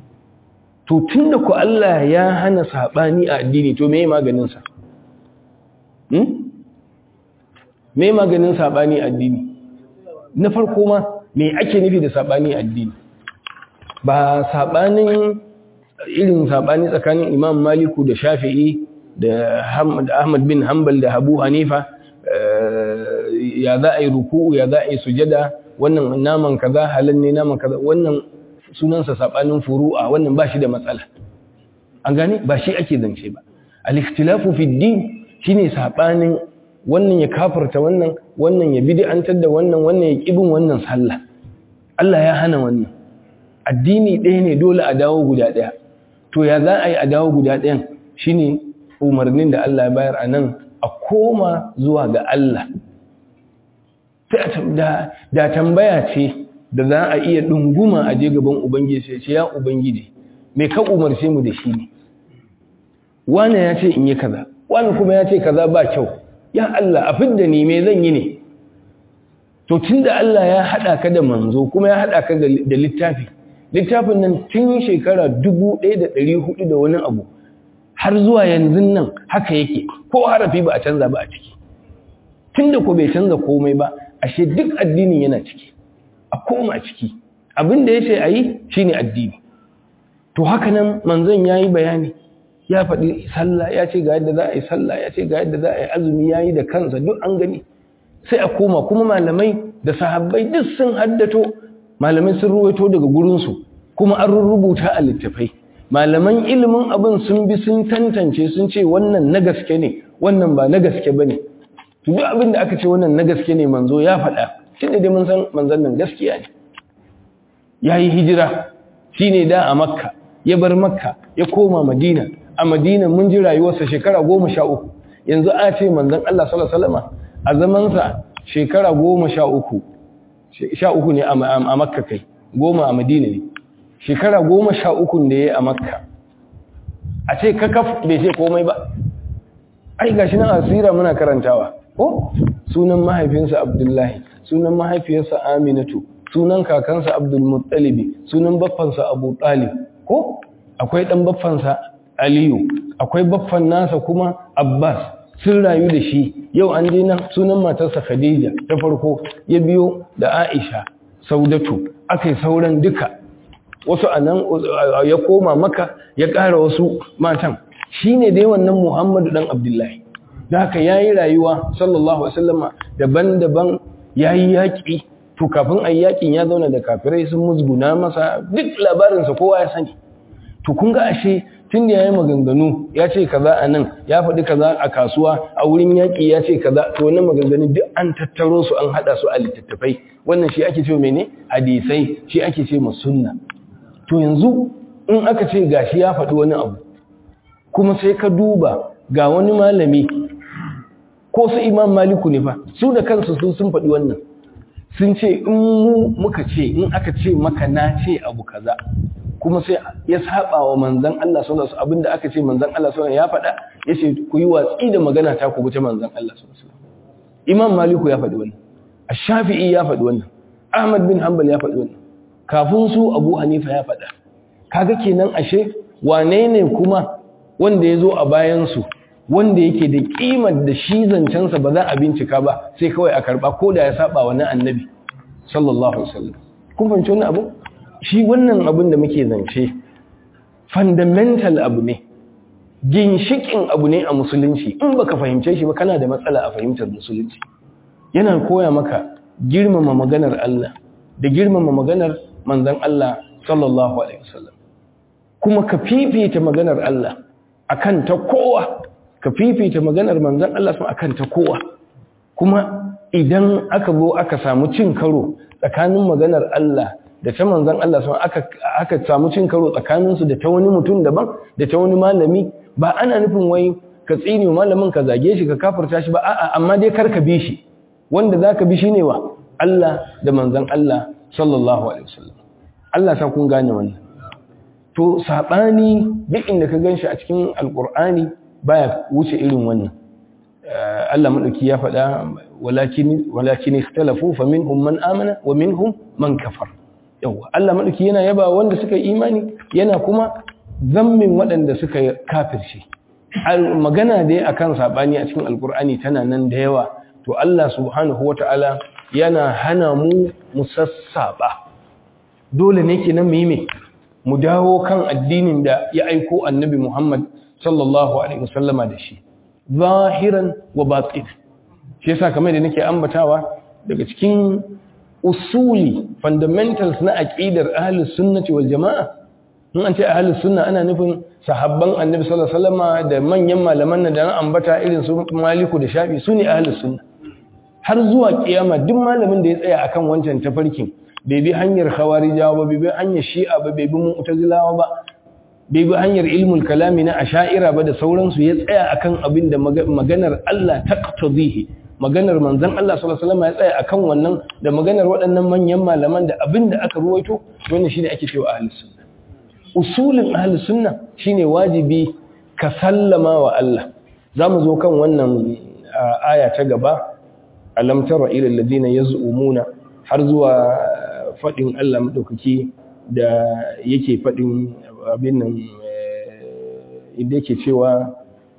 to tunda ku Allah ya hana sabani a addini to meye maganin sa hmm meye maganin sabani a addini na farko ma me ake nufi da sabani a addini ba sabanin irin sabani tsakanin Imam Maliku da Shafi'i da Ahmad bin Hanbal da Abu Hanifa ya za a yi ruku'u ya za a yi sujada wannan naman kaza halal ne naman kaza wannan sunansa sabanin furu'a wannan ba shi da matsala an gane ba shi ake zance ba al-ikhtilafu fi din shine sabanin wannan ya kafarta wannan wannan ya bid'antar da wannan wannan ya kibin wannan sallah Allah ya hana wannan addini ɗaya ne dole a dawo guda ɗaya to ya za a yi a dawo guda ɗayan shine umarnin da Allah ya bayar a nan a koma zuwa ga Allah da tambaya ce da za a iya ɗunguma a je gaban Ubangiji sai ce ya Ubangiji mai ka umarce mu da shi ne wane ya ce in yi kaza wane kuma ya ce kaza ba kyau ya Allah a fidda ni me zan yi ne to tun da Allah ya haɗa ka da manzo kuma ya haɗa ka da littafi littafin nan tun shekara dubu ɗaya da ɗari hudu da wani abu har zuwa yanzu nan haka yake ko harafi ba a canza ba a ciki tun da ko bai canza komai ba ashe duk addinin yana ciki a koma ciki abin da ya ce a yi shi ne addini to haka nan manzon ya yi bayani ya faɗi sallah ya ce ga yadda za a yi sallah ya ce ga yadda za a yi azumi ya yi da kansa duk an gani sai a koma kuma malamai da sahabbai duk sun haddato malamai sun ruwaito daga gurinsu kuma an rubuta a littafai malaman ilimin abin sun bi sun tantance sun ce wannan na gaske ne wannan ba na gaske ba ne to duk abin da aka ce wannan na gaske ne manzo ya faɗa shi ne dai mun san manzon nan gaskiya ne ya yi hijira shi ne da a makka ya bar makka ya koma madina a madina mun ji rayuwarsa shekara goma sha uku yanzu a ce manzon Allah sallallahu alaihi wasallam a zamansa shekara goma sha uku sha uku ne a makka kai goma a madina ne shekara goma sha uku da ya yi a makka a ce kakaf bai ce komai ba ai gashi nan asira muna karantawa ko sunan mahaifinsa abdullahi sunan mahaifiyarsa aminatu sunan kakansa abdul muttalibi sunan baffansa abu talib ko akwai dan baffansa aliyu akwai baffan nasa kuma abbas sun rayu da shi yau an je nan sunan matarsa khadija ta farko ya biyo da aisha saudatu akai sauran duka wasu anan ya koma maka ya ƙara wasu matan shine dai wannan muhammadu dan abdullahi da haka yayi rayuwa sallallahu alaihi wasallama daban-daban yayi yaki to kafin ayi yakin ya zauna da kafirai sun musguna masa duk labarinsa kowa ya sani to kun ga ashe tun da ya yi maganganu ya ce kaza a nan ya faɗi kaza a kasuwa a wurin yaƙi ya ce kaza to wannan maganganu duk an tattaro su an haɗa su a littattafai wannan shi ake ce mene hadisai shi ake ce sunna to yanzu in aka ce gashi ya faɗi wani abu kuma sai ka duba ga wani malami ko su imam maliku ne fa su da kansu sun sun faɗi wannan sun ce in mu muka ce in aka ce maka na ce abu kaza kuma sai ya saba wa manzan Allah sallallahu alaihi wasallam abinda aka ce manzan Allah sallallahu ya faɗa yace ku yi watsi da magana ta ku wuce manzan Allah sallallahu alaihi wasallam Imam Maliku ya faɗi wannan Ash-Shafi'i ya faɗi wannan Ahmad bin Hanbal ya faɗi wannan kafin su Abu Hanifa ya faɗa kaga kenan ashe wane ne kuma wanda ya zo a bayan su wanda yake da kimar da shi zancensa ba za a bincika ba sai kawai a karba ko da ya saba wa na annabi sallallahu alaihi wasallam kun fahimci wannan abu shi wannan abin da muke zance fundamental abu ne ginshikin abu ne a musulunci in baka fahimce shi ba kana da matsala a fahimtar musulunci yana koya maka girmama maganar Allah da girmama maganar manzon Allah sallallahu alaihi wasallam kuma ka fifita maganar Allah akan ta kowa ka fifita maganar manzon Allah akan ta kowa kuma idan aka zo aka samu cin karo tsakanin maganar Allah da ta manzan Allah sun aka aka samu cin karo tsakaninsu da ta wani mutum daban da ta wani malami ba ana nufin wai ka tsini malamin ka zage shi ka kafirta shi ba a'a amma dai kar ka bi shi wanda zaka bi shine wa Allah da manzan Allah sallallahu alaihi wasallam Allah sa kun gane wannan to sabani duk inda ka ganshi a cikin alqur'ani baya wuce irin wannan Allah madauki ya faɗa walakin walakin ikhtalafu faminhum man amana wa minhum man kafara yawa Allah maɗauki yana yaba wanda suka yi imani yana kuma zammin waɗanda suka kafirce magana dai akan saɓani a cikin alkur'ani tana nan da yawa to Allah subhanahu wata'ala yana hana mu musassaɓa dole ne kenan mu yi me mu dawo kan addinin da ya aiko annabi Muhammad sallallahu alaihi wasallama da shi zahiran wa batin shi yasa kamar da nake ambatawa daga cikin usuli fundamentals na aqidar ahlus sunnati wal jamaa in an ce ahlus sunna ana nufin sahabban annabi sallallahu alaihi wasallam da manyan malaman nan da na ambata irin su maliku da shafi su ne ahlus sunna har zuwa kiyama duk malamin da ya tsaya akan wancan tafarkin bai bi hanyar khawarijawa ba bai bi hanyar shi'a ba bai bi mu'tazilawa ba bai bi hanyar ilmul kalami na asha'ira ba da sauransu ya tsaya akan abin da maganar Allah taqtadihi maganar manzan Allah sallallahu alaihi wasallam ya tsaya akan wannan da maganar waɗannan manyan malaman da abin da aka ruwaito wannan shine ake cewa ahlus sunna usulin ahlus sunna shine wajibi ka sallama wa Allah zamu zo kan wannan aya ta gaba alam tara ila alladhina yaz'umuna har zuwa fadin Allah madaukaki da yake fadin abin nan inda yake cewa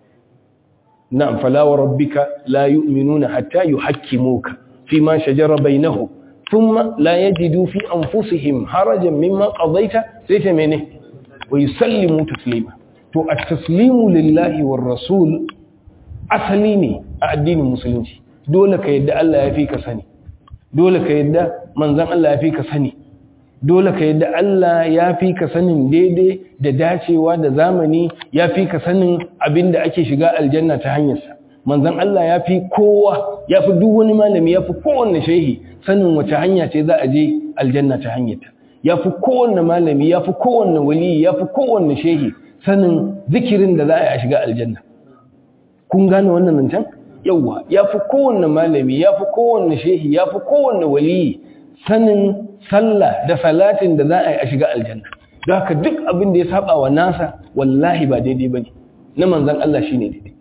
نعم فلا وربك لا يؤمنون حتى يحكموك فيما شجر بينهم ثم لا يجدوا في أنفسهم حرجا مما قضيت سيتمنه ويسلموا تسليما تو التسليم لله والرسول أسليني الدين المسلمين دولك يدى الله يفيك سني دولك يدى منزل الله يفيك سني dole ka yadda Allah ya fi ka sanin daidai da dacewa da zamani ya fi ka sanin abin da ake shiga aljanna ta hanyarsa manzan Allah ya fi kowa ya fi duk wani malami ya fi kowanne shehi sanin wace hanya ce za a je aljanna ta hanyarta ya fi kowanne malami ya fi kowanne wali ya fi kowanne shehi sanin zikirin da za a yi a shiga aljanna kun gane wannan nan can yawwa ya fi kowanne malami ya fi kowanne shehi ya fi kowanne wali sanin sallah da salatin da za a yi a shiga aljanna don haka duk abin da ya saba wa nasa wallahi ba daidai ba ne na manzan Allah shi ne daidai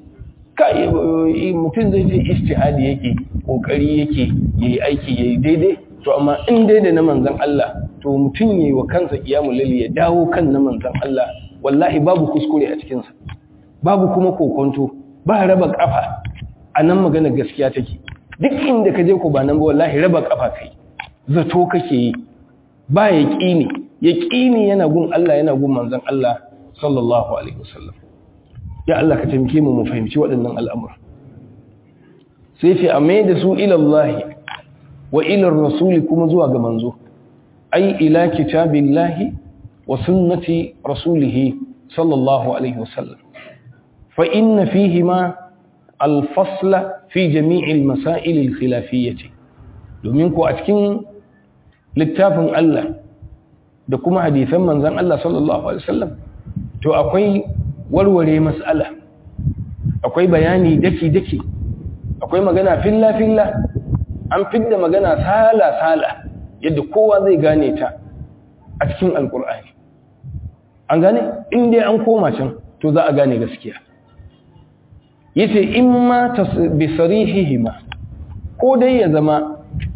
kai mutum zai ce ijtihadi yake kokari yake yayi aiki yayi daidai to amma in dai da na manzon Allah to mutum yayi wa kansa qiyamul layl ya dawo kan na manzon Allah wallahi babu kuskure a cikin sa babu kuma kokonto ba raba kafa anan magana gaskiya take duk inda ka je ko ba nan ba wallahi raba kafa kai zato kake yi ba yaqini yaqini yana gun Allah yana gun manzon Allah sallallahu alaihi wasallam ya Allah ka taimake mu mu fahimci waɗannan al'amura sai ce a mai da su ilallahi wa ilar rasuli kuma zuwa ga manzo ai ila kitabillahi wa sunnati rasulihi sallallahu alaihi wasallam fa inna fihi ma alfasla fi jami'il masail alkhilafiyyati domin ko a cikin littafin Allah da kuma hadisan manzon Allah sallallahu alaihi wasallam to akwai warware mas'ala akwai bayani daki-daki akwai magana filla-filla an fidda magana sala-sala yadda kowa zai gane ta a cikin alkur'ani an gane inda an koma can to za a gane gaskiya yace in ma bi sarihihima ko dai ya zama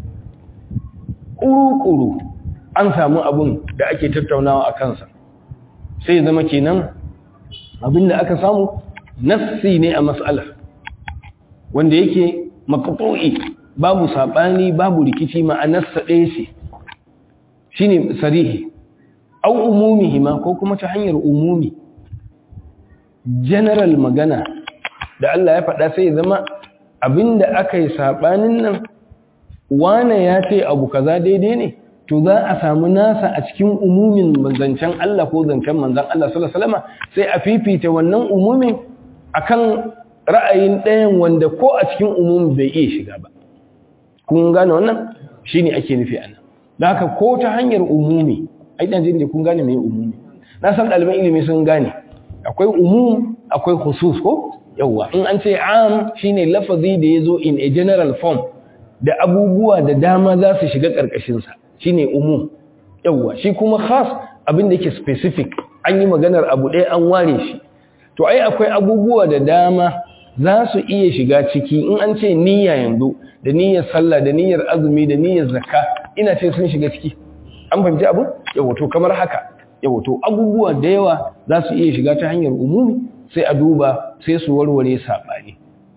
ƙuru-ƙuru an samu abun da ake tattaunawa a kansa sai zama kenan abinda aka samu nassi ne a mas'ala wanda yake maqtu'i babu sabani babu rikici ma'anarsa ɗaya ce shine sarihi au umumihi ma ko kuma ta hanyar umumi general magana da Allah ya faɗa sai zama abinda aka yi sabanin nan wane ya ce abu kaza daidai ne to za a samu nasa a cikin umumin zancen Allah ko zancen manzan Allah sallallahu alaihi wasallam sai a fifita wannan umumin akan ra'ayin ɗayan wanda ko a cikin umumin bai iya shiga ba kun gane wannan shine ake nufi anan da haka ko ta hanyar umumi ai dan jin da kun gane me umumi na san ɗaliban ilimi sun gane akwai umum akwai khusus ko yawa in an ce am shine lafazi da yazo in a general form da abubuwa da dama za su shiga ƙarƙashin sa shine umum yawa shi kuma khas abin da yake specific an yi maganar abu ɗaya an ware shi to ai akwai abubuwa da dama za su iya shiga ciki in an ce niyya yanzu da niyyar sallah da niyyar azumi da niyyar zakka ina ce sun shiga ciki an fahimci abu yawa to kamar haka yawa to abubuwa da yawa za su iya shiga ta hanyar umumi sai a duba sai su warware saɓani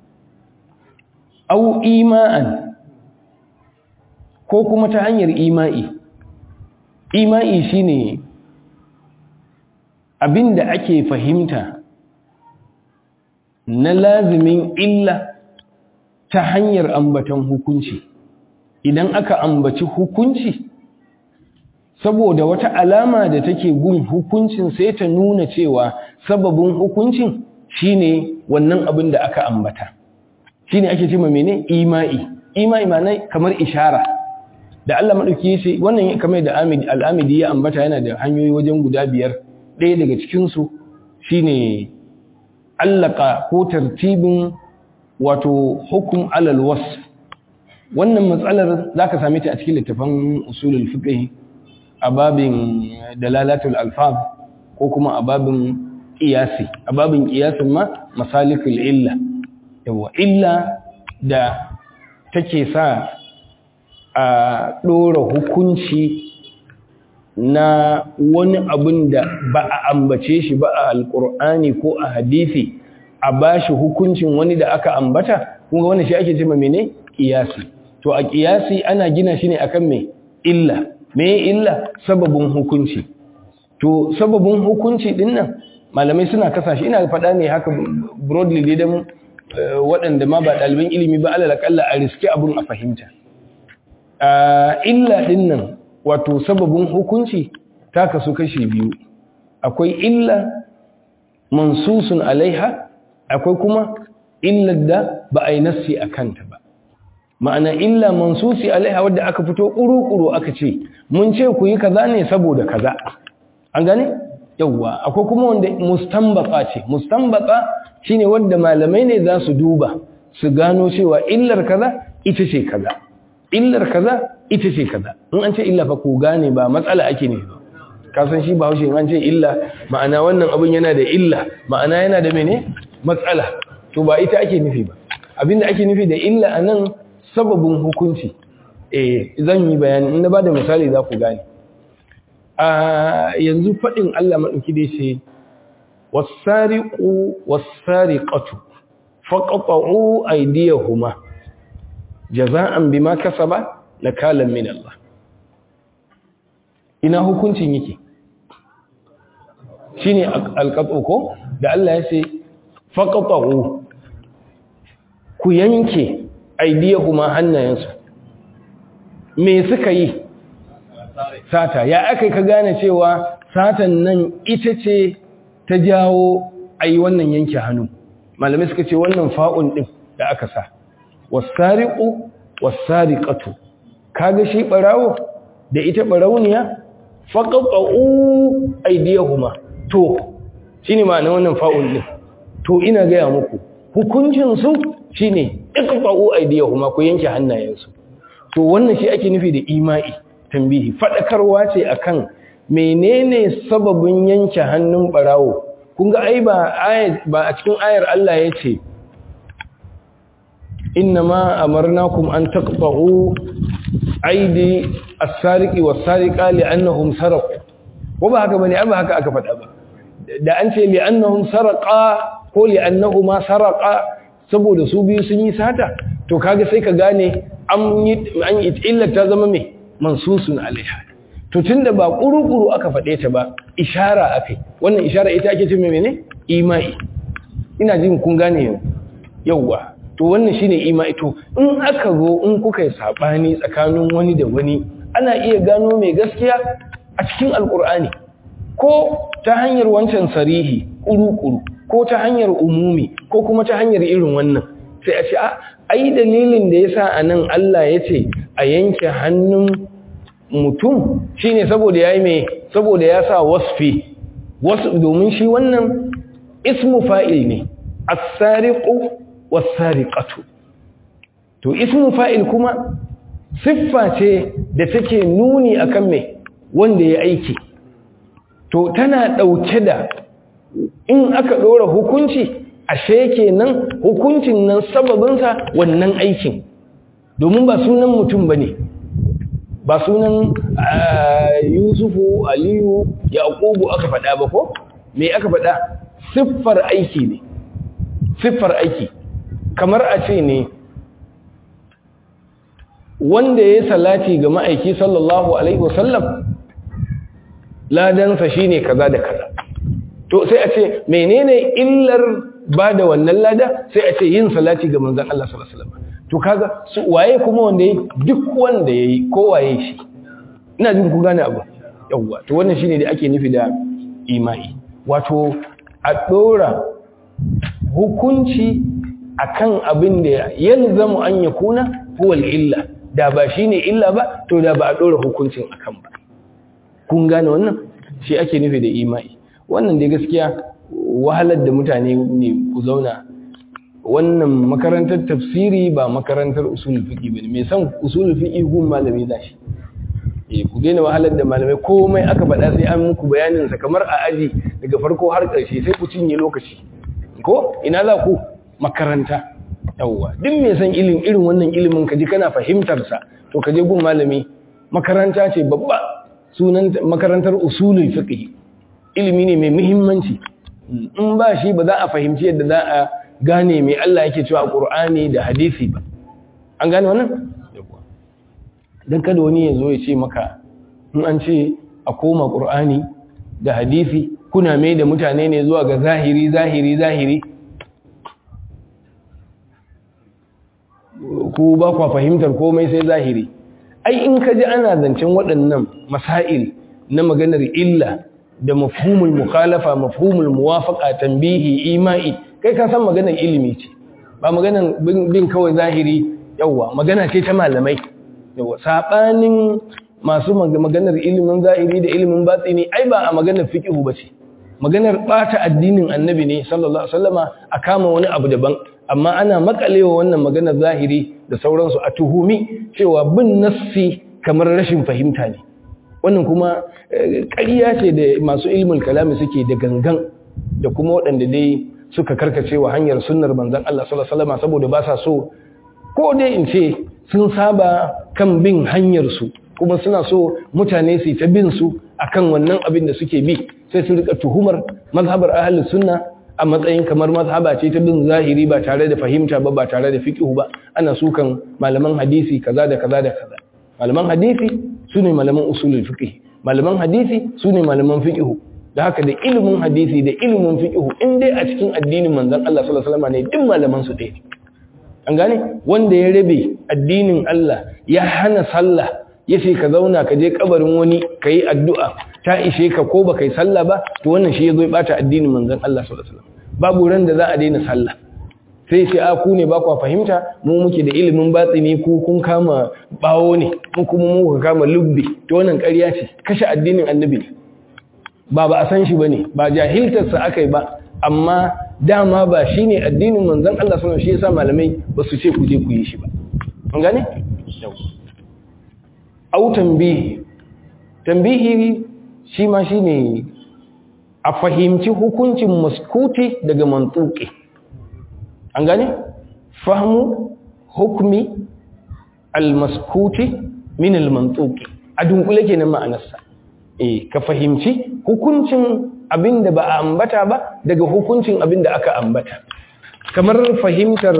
au ima'an ko kuma ta hanyar ima'i ima'i shine abinda ake fahimta na lazimin illa ta hanyar ambatan hukunci idan aka ambaci hukunci saboda wata alama da take gun hukuncin sai ta nuna cewa sababin hukuncin shine wannan abin da aka ambata shine ake cewa mene ima'i ima'i ma'ana kamar ishara da Allah madauki yace wannan kamar da Amidi al-Amidi ya ambata yana da hanyoyi wajen guda biyar ɗaya daga cikin su shine allaka ko tartibin wato hukum alal wasf wannan matsalar zaka same ta a cikin littafin usulul fiqh a babin dalalatul alfaz ko kuma a babin qiyasi a babin qiyasin ma masalikul illa yawa illa da take sa a dora hukunci na wani abin da ba a ambace shi ba a alkur'ani ko a hadisi a bashi hukuncin wani da aka ambata kuma wani shi ake cewa mene kiyasi to a kiyasi ana gina shi ne akan me illa me illa sababin hukunci to sababin hukunci din nan malamai suna kasa shi ina faɗa ne haka broadly dai dan waɗanda ma ba ɗaliban ilimi ba alal akalla a riske abun a fahimta illa din nan wato sababin hukunci ta kasu kashi biyu akwai illa mansusun alaiha akwai kuma illar da ba a yi nassi a kanta ba ma'ana illa mansusi alaiha wadda aka fito ƙuru-ƙuru aka ce mun ce ku yi kaza ne saboda kaza an gane yawwa akwai kuma wanda mustambaka ce mustambaka shine wanda malamai ne za su duba su gano cewa illar kaza ita ce kaza illar kaza ita ce kaza in an ce illa fa ku gane ba matsala ake ne ba ka san shi ba haushe in an ce illa ma'ana wannan abin yana da illa ma'ana yana da mene matsala to ba ita ake nufi ba abinda ake nufi da illa anan sababin hukunci eh zan yi bayani in na bada misali za ku gane a yanzu fadin Allah madauki dai ce was-sariqu was-sariqatu faqatu aydiyahuma jaza'an bima kasaba nakalan min Allah ina hukuncin yake shine alqatu ko da Allah ya ce faqatu ku yanke aydiyahuma hannayensu me suka yi sata ya aka ka gane cewa satan nan ita ce ta jawo ayi wannan yanke hannu malamai suka ce wannan fa'un din da aka sa wasariqu wasariqatu kaga shi barawo da ita barawniya faqatu aydiyahuma to shine ma'anar wannan fa'un din to ina ga muku hukuncin su shine iqta'u aydiyahuma ku yanke hannayensu to wannan shi ake nufi da ima'i tambihi fadakarwa ce akan menene sababin yanke hannun barawo kun ga ai ba ba a cikin ayar Allah yace innama amarnakum an taqta'u aidi as-sariqi was-sariqa li'annahum saraqu ko ba haka bane ba haka aka faɗa ba da an ce li'annahum saraqa ko li'annahuma saraqa saboda su biyu sun yi sata to kaga sai ka gane an yi an yi illar ta zama me mansusun alaiha to tunda ba kurukuru aka faɗe ta ba ishara akai wannan ishara ita ake ce menene imai ina jin kun gane yauwa to wannan shine imai to in aka zo in kuka yi sabani tsakanin wani da wani ana iya gano mai gaskiya a cikin alkur'ani ko ta hanyar wancan sarihi kuru-kuru ko ta hanyar umumi ko kuma ta hanyar irin wannan sai a ce a ai dalilin da yasa anan Allah ya ce a yanke hannun mutum shine saboda yayi me saboda ya sa wasfi wasu domin shi wannan ismu fa'il ne as-sariqu was-sariqatu to ismu fa'il kuma siffa ce da take nuni akan me wanda ya aiki to tana ɗauke da in aka ɗora hukunci ashe kenan hukuncin nan sababinsa wannan aikin domin ba sunan mutum ba ne ba sunan yusufu aliyu yaƙubu aka faɗa ba ko me aka faɗa siffar aiki ne siffar aiki kamar a ce ne wanda ya salati ga ma'aiki sallallahu alaihi wasallam ladansa shine kaza da kaza to sai a ce menene illar ba da wannan lada sai a ce yin salati ga manzon Allah sallallahu alaihi wasallam to kaga su waye kuma wanda yayi duk wanda yayi ko waye shi ina jin ku gane abu yawa to wannan shine da ake nufi da imani wato a dora hukunci akan abin da yalzamu an yakuna huwa illa da ba shine illa ba to da ba a dora hukuncin akan ba kun gane wannan shi ake nufi da imani wannan dai gaskiya wahalar da mutane ne ku zauna wannan makarantar tafsiri ba makarantar usulul fiqi bane me san usulul fiqi gun malami zashi eh ku daina wahalar da malamai komai aka faɗa sai an muku bayanin sa kamar a aji daga farko har ƙarshe sai ku cinye lokaci ko ina za ku makaranta yawwa duk me san ilimin irin wannan ilimin kaji kana fahimtar sa to kaje gun malami makaranta ce babba sunan makarantar usulul fiqh ilimi ne mai muhimmanci in ba shi ba za a fahimci yadda za a gane mai Allah yake cewa a Qur'ani da hadisi ba an gane wannan dan kada wani ya zo ya ce maka in an ce a koma Qur'ani da hadisi kuna mai da mutane ne zuwa ga zahiri zahiri zahiri ku ba kwa fahimtar komai sai zahiri ai in ka ji ana zancen waɗannan masail na maganar illa da mafhumul mukhalafa mafhumul muwafaqa tanbihi imai kai ka san maganar ilimi ce ba maganar bin kawai zahiri yawa magana ce ta malamai yawa sabanin masu maganar ilimin zahiri da ilimin batini ai ba a maganar fiqhu bace maganar bata addinin annabi ne sallallahu alaihi wasallama a kama wani abu daban amma ana makalewa wannan maganar zahiri da sauransu a tuhumi cewa bin nassi kamar rashin fahimta ne wannan kuma ƙarya ce da masu ilmin kalami suke da gangan da kuma waɗanda dai suka karkace wa hanyar sunnar manzon Allah sallallahu alaihi wasallam saboda ba sa so ko dai in ce sun saba kan bin hanyar su kuma suna so mutane su ta bin su akan wannan abin da suke bi sai su rika tuhumar mazhabar ahlus sunna a matsayin kamar mazhaba ce ta bin zahiri ba tare da fahimta ba ba tare da fiqh ba ana sukan malaman hadisi kaza da kaza da kaza malaman hadisi sune malaman usulul fiqh malaman hadisi sune malaman fiqh da haka da ilimin hadisi da ilimin fiqh in dai a cikin addinin manzon Allah sallallahu alaihi wasallam ne duk malaman su ɗaya an gane wanda ya rabe addinin Allah ya hana sallah ya ce ka zauna ka je kabarin wani ka yi addu'a ta ishe ka ko ba ka yi sallah ba to wannan shi ya zo ya bata addinin manzon Allah sallallahu alaihi wasallam babu ran da za a daina sallah sai sai a ku ne ba ku fahimta mu muke da ilimin batsini ku kun kama bawo ne mu kuma mu ka kama lubbi to wannan ƙarya ce kashe addinin annabi ne ba ba a san shi bane ba jahiltar sa akai ba amma dama ba shine addinin manzon Allah sallallahu alaihi wasallam shi yasa malamai ba su ce ku je ku yi shi ba an gane au tambihi tambihi shi ma shine a fahimci hukuncin maskuti daga mantuki an gane fahmu hukmi almaskuti min almantuki a dunkule kenan ma'anarsa eh ka fahimci hukuncin abinda ba a ambata ba daga hukuncin abinda aka ambata kamar fahimtar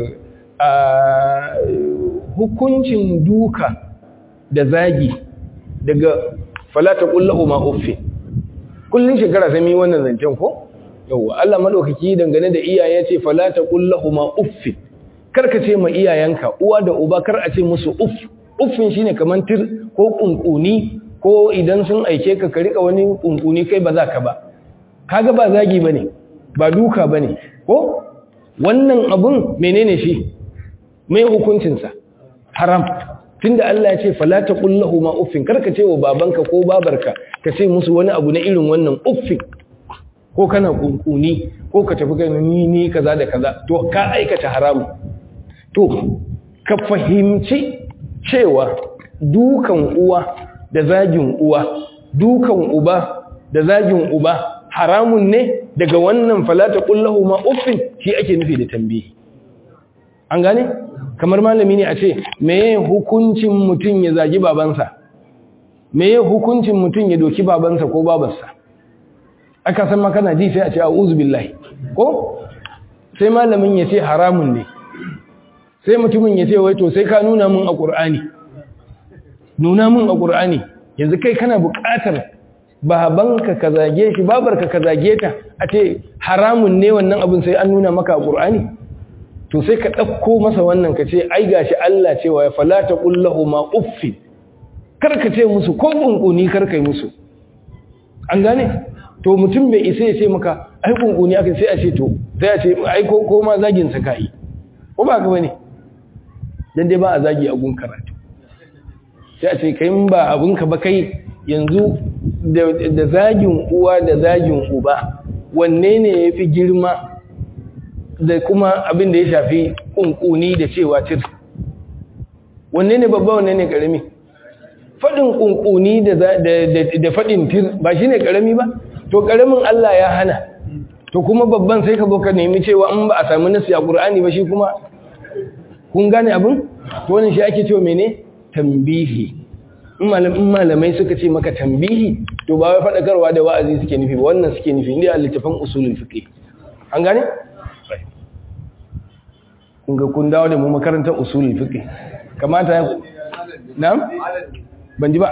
hukuncin duka da zagi daga falata kullahu ma uffi kullun shekara sai mu wannan zancen ko yawa Allah madaukaki dangane da iyaye ce falata kullahu ma uffi karka ce ma iyayenka uwa da uba kar a ce musu uff uffin shine kaman tir ko kunkuni ko idan sun aike ka ka rika wani kunkuni kai ba za ka ba kaga ba zagi bane ba duka bane ko wannan abun menene shi mai hukuncinsa haram tunda Allah ya ce fala taqul lahu ma uffin karka ce wa babanka ko babarka ka ce musu wani abu na irin wannan uffin ko kana kunkuni ko ka tafi kai ni ni kaza da kaza to ka aikata haramu to ka fahimci cewa dukan uwa da zagin uwa dukan uba da zagin uba haramun ne daga wannan fala taqul lahu ma uffin shi ake nufi da tambayi an gane kamar malami ne a ce meye hukuncin mutum ya zagi babansa meye hukuncin mutum ya doki babansa ko babarsa aka san makana ji sai a ce a'udhu billahi ko sai malamin ya ce haramun ne sai mutumin ya ce wai to sai ka nuna mun a qur'ani nuna mun a qur'ani yanzu kai kana buƙatar babanka ka zage shi babarka ka zage ta a ce haramun ne wannan abin sai an nuna maka a qur'ani to sai ka ɗauko masa wannan ka ce ai gashi Allah cewa ya falata ƙullahu ma uffi karka ce musu ko ƙunƙuni karka yi musu an gane to mutum bai isa ya ce maka ai ƙunƙuni aka sai a ce to sai a ce ai ko ko ma zagin sa kai ko ba ka bane dan dai ba a zagi a gun karatu sai a ce kai in ba abun ka ba kai yanzu da zagin uwa da zagin uba wanne ne yafi girma da kuma abin da ya shafi kunkuni da cewa tir wanne ne babba wanne ne karami fadin kunkuni da da fadin tir ba shine karami ba to karamin Allah ya hana to kuma babban sai ka zo ka nemi cewa in ba a samu nasi a Qur'ani ba shi kuma kun gane abin to wannan shi ake cewa mene tambihi in malamai suka ce maka tambihi to ba wai fadakarwa da wa'azi suke nufi ba wannan suke nufi inda a littafin usulul fiqh an gane kunga kun dawo da mu makarantar usulul fiqh kamata ya na'am ban ji ba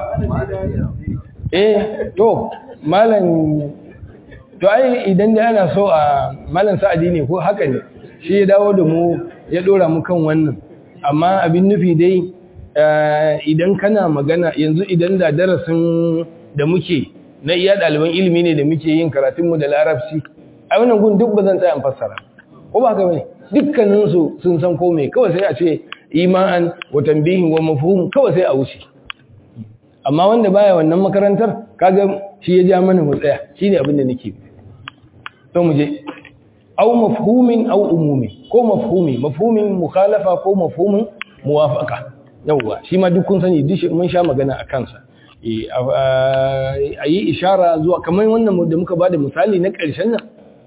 eh to malam to ai idan da ana so a malam sa'adi ne ko haka ne shi ya dawo da mu ya dora mu kan wannan amma abin nufi dai idan kana magana yanzu idan da darasin da muke na iya ɗaliban ilimi ne da muke yin karatunmu da larabci a wannan gun duk ba zan tsaya fassara ko ba haka bane dukkaninsu sun san komai kawai sai a ce iman wa tambihin wa mafhum kawai sai a wuce amma wanda baya wannan makarantar kaga shi ya ja mana mu tsaya shine abin da nake to mu je aw mafhumin aw umumi ko mafhumi mafhumin mukhalafa ko mafhumin muwafaqa yawa shi ma duk kun sani duk mun sha magana a kansa a yi ishara zuwa kamar wannan da muka bada misali na ƙarshen nan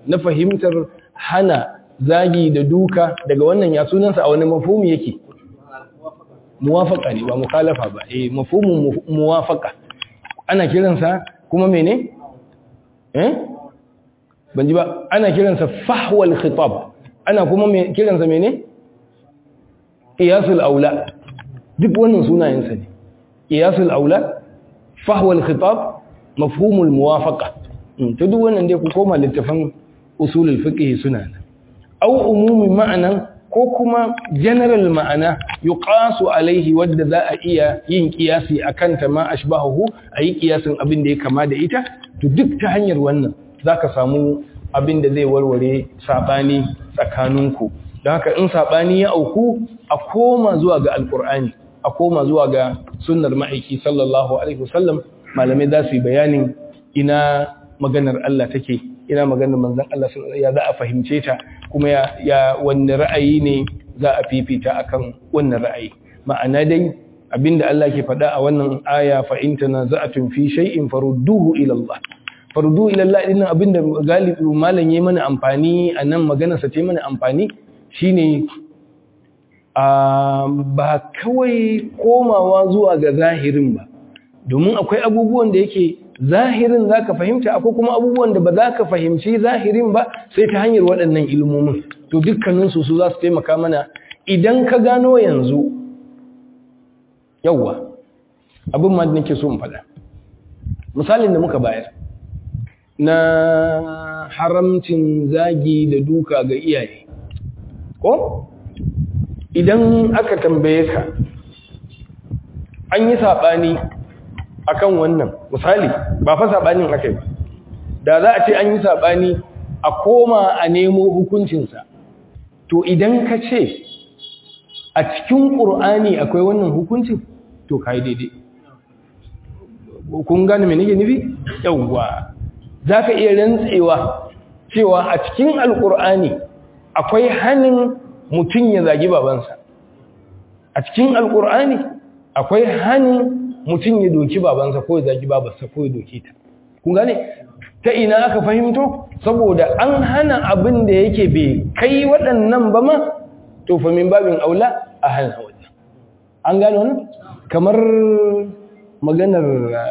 na fahimtar hana zagi da duka daga wannan ya sunansa a wani mafhumi yake muwafaka ne ba mukhalafa ba eh mafhumin muwafaka ana kiransa kuma mene eh ban ji ba ana kiransa fahwal khitab ana kuma kiransa mene qiyasul aula duk wannan sunayensa ne qiyasul aula fahwal khitab mafhumul muwafaqa to duk wannan dai ku koma littafin usulul fiqh suna nan aw umumi ma'anan ko kuma general ma'ana yuqasu alaihi wadda za a iya yin kiyasi akan ta ma ashbahu ayi kiyasin abin da ya kama da ita to duk ta hanyar wannan zaka samu abin da zai warware sabani tsakaninku don haka in sabani ya auku a koma zuwa ga alqur'ani a koma zuwa ga sunnar ma'aiki sallallahu alaihi wasallam malamai za su yi bayanin ina maganar Allah take ina maganar manzon Allah ya za a fahimce ta kuma ya, ya wanne ra'ayi ne za a fifita akan wannan ra'ayi ma'ana dai abinda Allah ke faɗa a wannan aya fa in tanaza'tum fi shay'in farudduhu ila Allah farudduhu ila Allah din abinda galibi malam yayi mana amfani anan maganar sa ce mana amfani shine a ba kawai komawa zuwa ga zahirin ba domin akwai abubuwan da yake zahirin za ka fahimta akwai kuma abubuwan da ba za ka fahimci zahirin ba sai ta hanyar waɗannan ilmomin to dukkaninsu su za su taimaka mana idan ka gano yanzu yauwa abin ma da nake so in faɗa misalin da muka bayar na haramcin zagi da duka ga iyaye ko idan aka tambaye ka an yi saɓani akan wannan misali ba fa sabanin akai ba da za a ce an yi sabani a koma a nemo hukuncinsa to idan ka ce a cikin ƙur'ani akwai wannan hukuncin to kai daidai kun gane me nake nufi yawwa zaka iya rantsewa cewa a cikin alƙur'ani akwai hanin mutum ya zagi babansa a cikin alƙur'ani akwai hanin mutum ya doki babansa ko ya zagi babarsa ko ya doki ta kun gane ta ina aka fahimto saboda an hana abin da yake bai kai waɗannan ba ma to fa min babin aula a hana wannan an gane wannan kamar maganar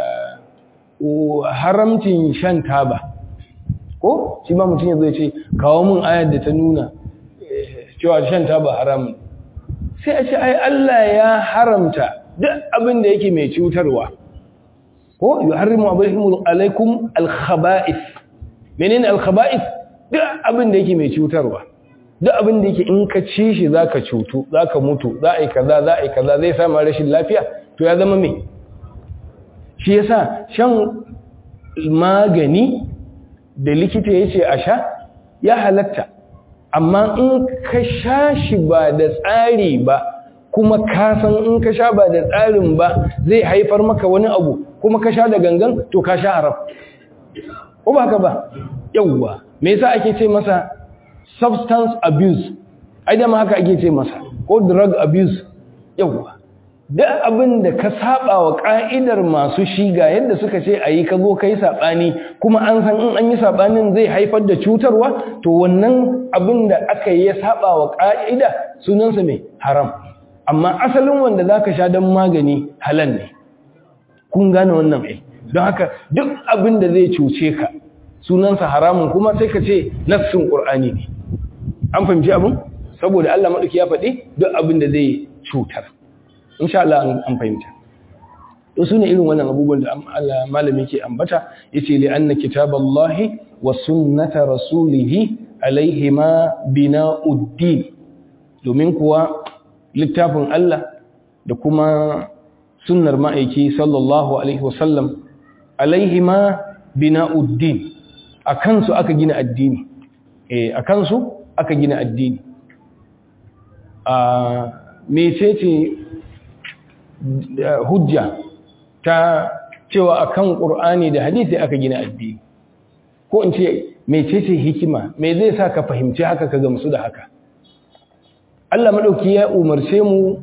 haramcin shan taba ko shi ma mutum ya zo ya ce kawo min ayar da ta nuna cewa shan taba haramun sai a ce ai Allah ya haramta duk abin da yake mai cutarwa ko yuharrimu alaikum alkhaba'ith menene alkhaba'ith duk abin da yake mai cutarwa duk abin da yake in ka ci shi zaka cutu zaka mutu za a yi kaza za a yi kaza zai sama rashin lafiya to ya zama me shi yasa shan magani da likita yace a sha ya halatta amma in ka sha shi ba da tsari ba kuma ka san in ka sha ba da tsarin ba zai haifar maka wani abu kuma ka sha da gangan to ka sha haram ko ba ka ba yawwa me yasa ake ce masa substance abuse ai da ma haka ake ce masa ko drug abuse yawwa duk abin da ka saba wa ka'idar masu shiga yadda suka ce ayi ka zo kai sabani kuma an san in an yi sabanin zai haifar da cutarwa to wannan abin da aka yi ya saba wa ka'ida sunansa mai haram amma asalin wanda za ka sha don magani halal ne kun gane wannan ai don haka duk abin da zai cuce ka sunansa haramun kuma sai ka ce nassin ƙur'ani ne an fahimci abin saboda Allah maɗauki ya faɗi duk abin da zai cutar insha Allah an fahimta to su ne irin wannan abubuwan da Allah malami ke ambata yace li anna kitaballahi wa sunnata rasulihi alaihima bina'uddin domin kuwa littafin Allah da kuma sunnar ma'aiki sallallahu alaihi wasallam alaihima bina'uddin a kansu aka gina addini eh a kansu aka gina addini a mecece hujja ta cewa akan qur'ani da hadisi aka gina addini ko in ce mecece hikima me zai sa ka fahimci haka ka gamsu da haka Allah maɗauki ya umarce mu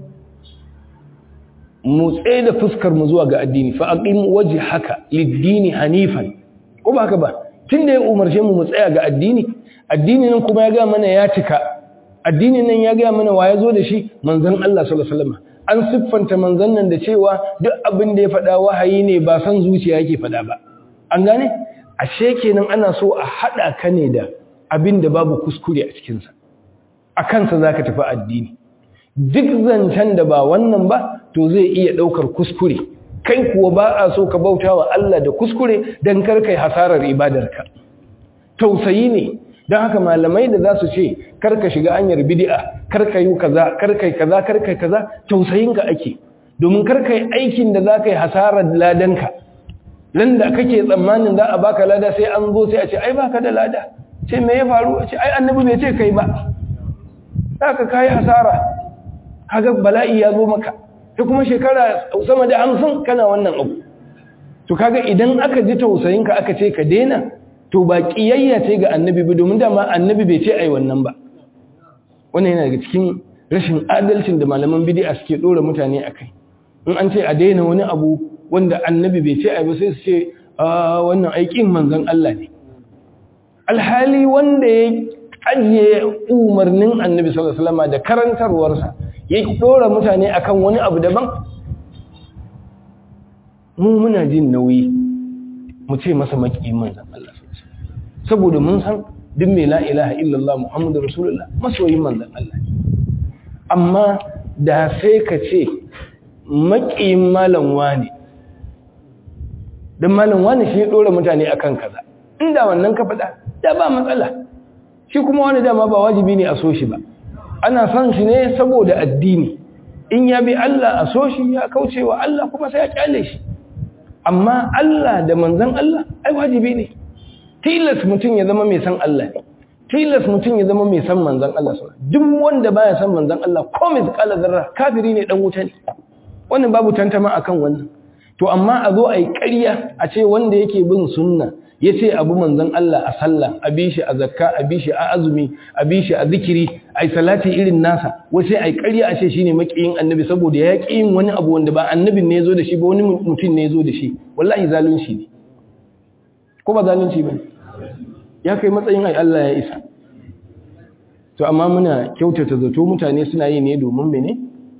mu tsaye da fuskar mu zuwa ga addini fa aqim wajhaka lid-dini hanifan ko ba haka ba tun da ya umarce mu mu tsaya ga addini addini nan kuma ya ga mana ya cika addini nan ya ga mana wa ya zo da shi manzon Allah sallallahu alaihi wasallam an siffanta manzon nan da cewa duk abin da ya faɗa wahayi ne ba san zuciya yake faɗa ba an gane ashe kenan ana so a haɗa ka ne da abin da babu kuskure a cikinsa a kansa za ka tafi addini duk zancen da ba wannan ba to zai iya ɗaukar kuskure kai kuwa ba a so ka bauta wa Allah da kuskure don karkai hasarar ibadarka tausayi ne don haka malamai da za su ce karka shiga hanyar bidi'a karka yi kaza karkai kaza karkai kaza tausayinka ake domin karkai aikin da za ka yi hasarar ladanka nan da kake tsammanin za a baka lada sai an zo sai a ce ai baka da lada ce me ya faru a ce ai annabi bai ce kai ba haka kai hasara kaga bala'i ya zo maka ta kuma shekara sama da hamsin kana wannan abu to kaga idan aka ji tausayinka aka ce ka daina to ba kiyayya ce ga annabi ba domin dama annabi bai ce ai wannan ba wannan yana daga cikin rashin adalcin da malaman bid'a suke dora mutane akai in an ce a daina wani abu wanda annabi bai ce ai ba sai su ce wannan aikin manzon Allah ne alhali wanda ya ajiye umarnin annabi sallallahu alaihi wasallam da karantarwarsa ya dora mutane akan wani abu daban mu muna jin nauyi mu ce masa makiyin manzon Allah saboda mun san duk mai la ilaha illallah muhammadu rasulullah masoyin manzon Allah amma da sai ka ce makiyin malam wani dan malam wani shi ya dora mutane akan kaza inda wannan ka faɗa da ba matsala shi kuma wani dama ba wajibi ne a so shi ba ana son shi ne saboda addini in ya bi Allah a so shi ya kauce wa Allah kuma sai ya kyale shi amma Allah da manzon Allah ai wajibi ne tilas mutum ya zama mai san Allah ne tilas mutum ya zama mai san manzon Allah sallallahu duk wanda baya san manzon Allah ko mai kala zarra kafiri ne dan wuta ne wannan babu tantama akan wannan to amma a zo a yi ƙarya a ce wanda yake bin sunna ya ce abu manzan Allah a sallah a bi shi a zakka a bi shi a azumi a bi shi a zikiri a yi salati irin nasa wasu a yi ƙarya a ce shi ne maƙiyin annabi saboda ya ƙi yin wani abu wanda ba annabin ne ya zo da shi ba wani mutum ne ya zo da shi wallahi zalunci ne ko ba zalunci ba ya kai matsayin ai Allah ya isa to amma muna kyautata zato mutane suna yi ne domin mene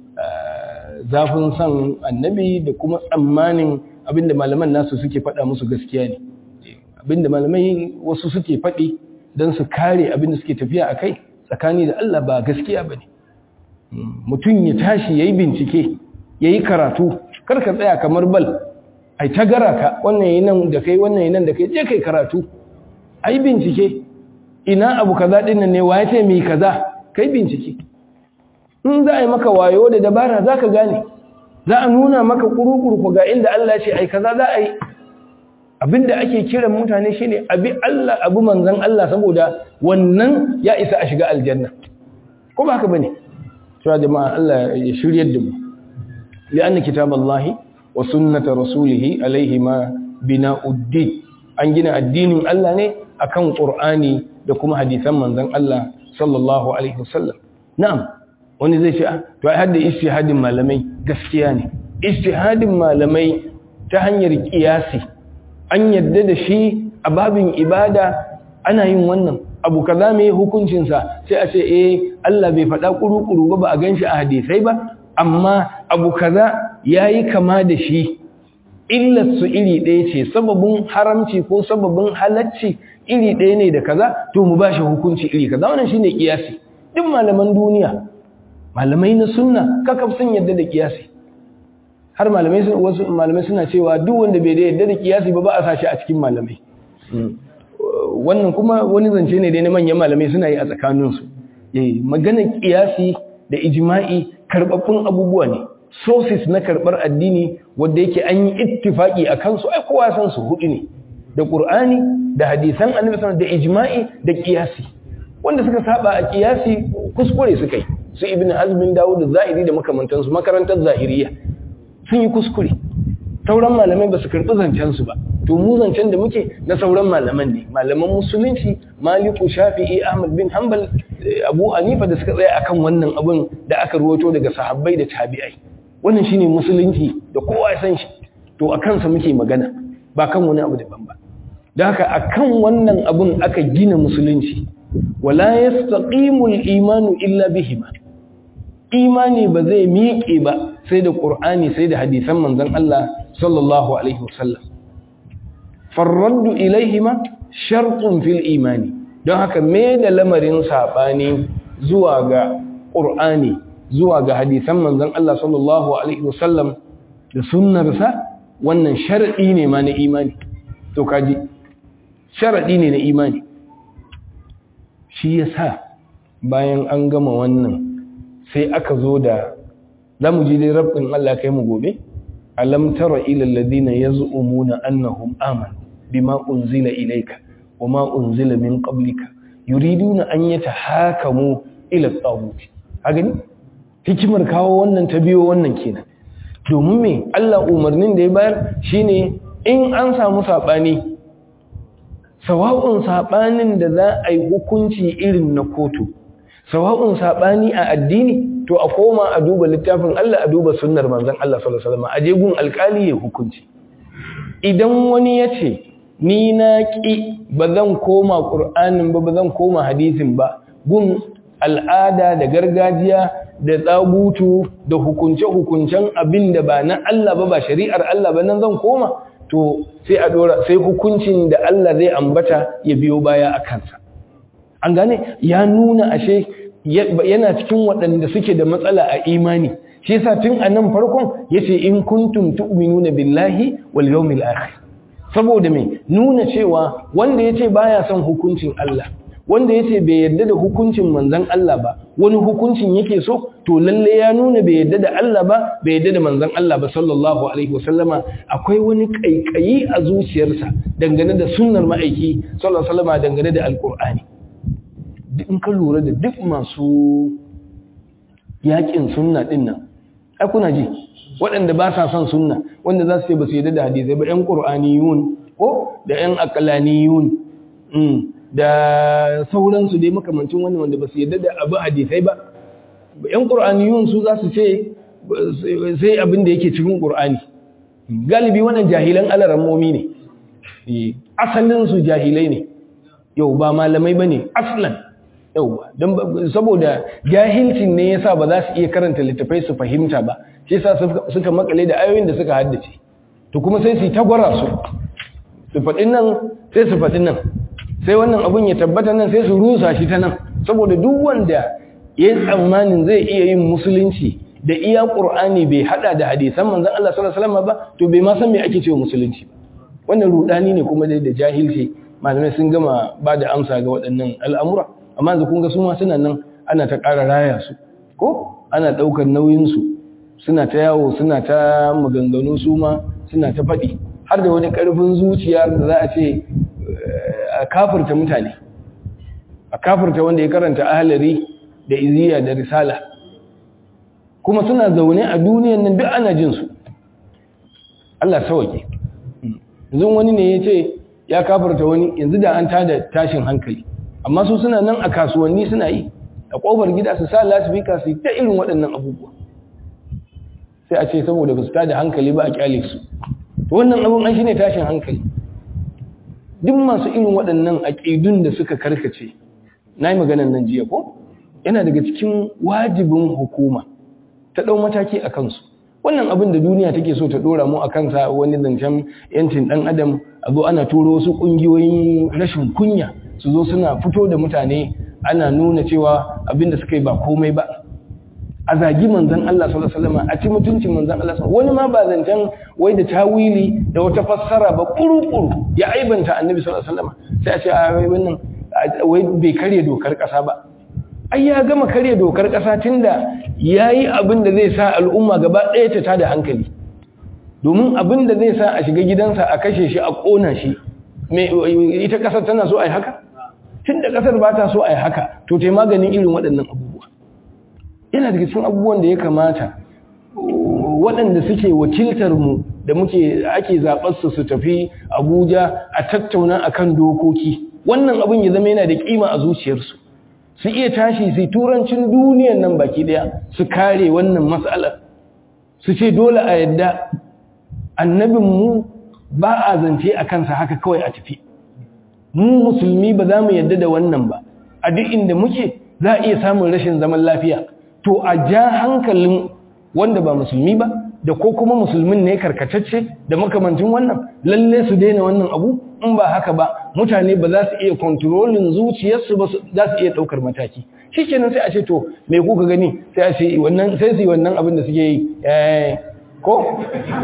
zafin son annabi da kuma tsammanin abinda malaman nasu suke faɗa musu gaskiya ne abinda malamai wasu suke faɗi don su kare abinda suke tafiya a kai tsakani da Allah ba gaskiya ba ne mutum ya tashi ya yi bincike ya yi karatu karka tsaya kamar bal ai ta gara ka wannan yi nan da kai wannan yi nan da kai je kai karatu ai bincike ina abu kaza ɗin nan ne wa ya ce mai kaza kai bincike in za a yi maka wayo da dabara za ka gane za a nuna maka ƙuruƙurku ga inda Allah ce ai kaza za a yi abinda ake kiran mutane shine abi Allah abu manzan Allah saboda wannan ya isa a shiga aljanna ko ba haka bane cewa jama'a Allah ya shiryar da mu li'anna kitaballahi wa sunnata rasulihi alaihi ma bina'uddin an gina addinin Allah ne akan Qur'ani da kuma hadisan manzan Allah sallallahu alaihi wasallam na'am wani zai ce to ai hadda ijtihadin malamai gaskiya ne ijtihadin malamai ta hanyar kiyasi an yadda da shi a babin ibada ana yin wannan abu kaza mai hukuncinsa sai a ce eh Allah bai faɗa kuru-kuru ba ba a ganshi a hadisai ba amma abu kaza yayi kama da shi illar su iri ɗaya ce sababin haramci ko sababin halacci iri ɗaya ne da kaza to mu bashi hukunci iri kaza wannan shine kiyasi duk malaman duniya malamai na sunna kakaf sun yadda da kiyasi har malamai sun wasu malamai suna cewa duk wanda bai da yadda da kiyasi ba ba a sashi a cikin malamai wannan kuma wani zance ne dai na manyan malamai suna yi a tsakaninsu eh maganar kiyasi da ijma'i karbabbun abubuwa ne sources na karbar addini wanda yake an yi ittifaki a kansu ai kowa san su hudu ne da qur'ani da hadisan annabi sallallahu da ijma'i da kiyasi wanda suka saba a kiyasi kuskure suka yi su ibn hazmin dawo da zahiri da makamantansu makarantar zahiriya sun yi kuskure sauran malamai ba su karɓi zancensu ba to mu zancen da muke na sauran malaman ne malaman musulunci maliku shafi'i ahmad bin hanbal abu hanifa da suka tsaya akan wannan abin da aka ruwato daga sahabbai da tabi'ai wannan shine musulunci da kowa ya san shi to a kansa muke magana ba kan wani abu daban ba da haka akan wannan abun aka gina musulunci wala yastaqimul imanu illa bihima imani ba zai miƙe ba sai da qur'ani sai da hadisan manzon Allah sallallahu alaihi wasallam farraddu ilaihima shartun fil imani don haka me da lamarin sabani zuwa ga qur'ani zuwa ga hadisan manzon Allah sallallahu alaihi wasallam da sunnarsa wannan sharadi ne ma na imani to kaji sharadi ne na imani shi yasa bayan an gama wannan sai aka zo da zamu ji dai rabbin Allah kai mu gobe alam tara ila alladhina yaz'umuna annahum amanu bima unzila ilayka wama unzila min qablika yuriduna an yatahakamu ila at-taghut gani hikimar kawo wannan ta biyo wannan kenan domin me Allah umarnin da ya bayar shine in an samu sabani sawa'un sabanin da za a yi hukunci irin na kotu sawa'un sabani a addini to a koma a duba littafin Allah a duba sunnar manzon Allah sallallahu alaihi wasallam a je gun alkali ya hukunci idan wani ya ce ni na ki ba zan koma qur'anin ba ba zan koma hadisin ba gun al'ada da gargajiya da tsagutu da hukunce-hukuncen abin da ba na Allah ba ba shari'ar Allah ba nan zan koma to sai a dora sai hukuncin da Allah zai ambata ya biyo baya a kansa an gane ya nuna ashe yana cikin waɗanda suke da matsala a imani shi yasa tun a nan farkon yace in kuntum tu'minuna billahi wal yawmil akhir saboda me nuna cewa wanda yace baya son hukuncin Allah wanda yace bai yarda da hukuncin manzon Allah ba wani hukuncin yake so to lalle ya nuna bai yarda da Allah ba bai yarda da manzon Allah ba sallallahu alaihi wasallama akwai wani kaikayi a zuciyarsa dangane da sunnar ma'aiki sallallahu alaihi wasallama dangane da alqur'ani in ka lura da duk masu yakin sunna din nan ai kuna ji waɗanda ba sa son sunna wanda za su ce ba su yarda da hadisai ba ƴan qur'aniyun ko da ƴan aqlaniyun da sauransu dai makamancin wannan wanda ba su yarda da abu hadisai ba ƴan qur'aniyun su za su ce sai abin da yake cikin qur'ani galibi wannan jahilan alarammomi ne asalin su jahilai ne yau ba malamai bane aslan yauwa don saboda jahilcin ne yasa ba za su iya karanta littafai su fahimta ba shi yasa suka makale da ayoyin da suka haddace to kuma sai su tagwara su su faɗin nan sai su faɗin nan sai wannan abun ya tabbata nan sai su rusa shi ta nan saboda duk wanda ya yi tsammanin zai iya yin musulunci da iya ƙur'ani bai hada da hadisan manzon Allah sallallahu alaihi wasallam ba to bai ma san me ake cewa musulunci ba wannan rudani ne kuma da jahilci malamai sun gama ba da amsa ga waɗannan al'amura amma yanzu kun ga su ma suna nan ana ta ƙara raya su ko ana ɗaukar nauyinsu suna ta yawo suna ta maganganu su ma suna ta faɗi har da wani ƙarfin zuciya da za a ce a kafirta mutane a kafirta wanda ya karanta ahalari da iziya da risala kuma suna zaune a duniyan nan duk ana jin su Allah sauke yanzu wani ne ya ce ya kafirta wani yanzu da an tada tashin hankali amma su suna nan a kasuwanni suna yi a ƙofar gida su sa lasifika su ta irin waɗannan abubuwa sai a ce saboda ba su tada hankali ba a kyale su wannan abun an shi ne tashin hankali duk masu irin waɗannan aƙidun da suka karkace na yi maganan nan jiya ko yana daga cikin wajibin hukuma ta ɗau mataki a kansu wannan abin da duniya take so ta ɗora mu a kansa wani zancen yancin ɗan adam a zo ana turo wasu ƙungiyoyin rashin kunya su zo suna fito da mutane ana nuna cewa abinda suka yi ba komai ba a zagi manzan Allah sallallahu alaihi wasallam a ci mutuncin manzan Allah wani ma ba zancen wai da tawili da wata fassara ba kuru-kuru ya aibanta annabi sallallahu alaihi wasallam sai a ce a wai wannan wai bai karya dokar kasa ba ai ya gama karya dokar kasa tunda yayi abin da zai sa al'umma gaba ɗaya ta tada hankali domin abin da zai sa a shiga gidansa a kashe shi a kona shi ita kasar tana so a yi haka tun da ƙasar ba ta so a yi haka to ta maganin irin waɗannan abubuwa yana daga cikin abubuwan da ya kamata waɗanda suke wakiltar mu da muke ake zaɓar su su tafi abuja a tattauna akan dokoki wannan abin ya zama yana da ƙima a zuciyarsu su iya tashi su turancin duniyan nan baki ɗaya su kare wannan matsalar su ce dole a yadda annabinmu ba a zance a kansa haka kawai a tafi mu musulmi ba za mu yadda da wannan ba a duk inda muke za a iya samun rashin zaman lafiya to a ja hankalin wanda ba musulmi ba da ko kuma musulmin ne karkatacce da makamancin wannan lalle su daina wannan abu in ba haka ba mutane ba za su iya kontrolin zuciyarsu ba za su iya ɗaukar mataki shi kenan sai a ce to me kuka gani sai a ce wannan sai su yi wannan abin da suke yi ko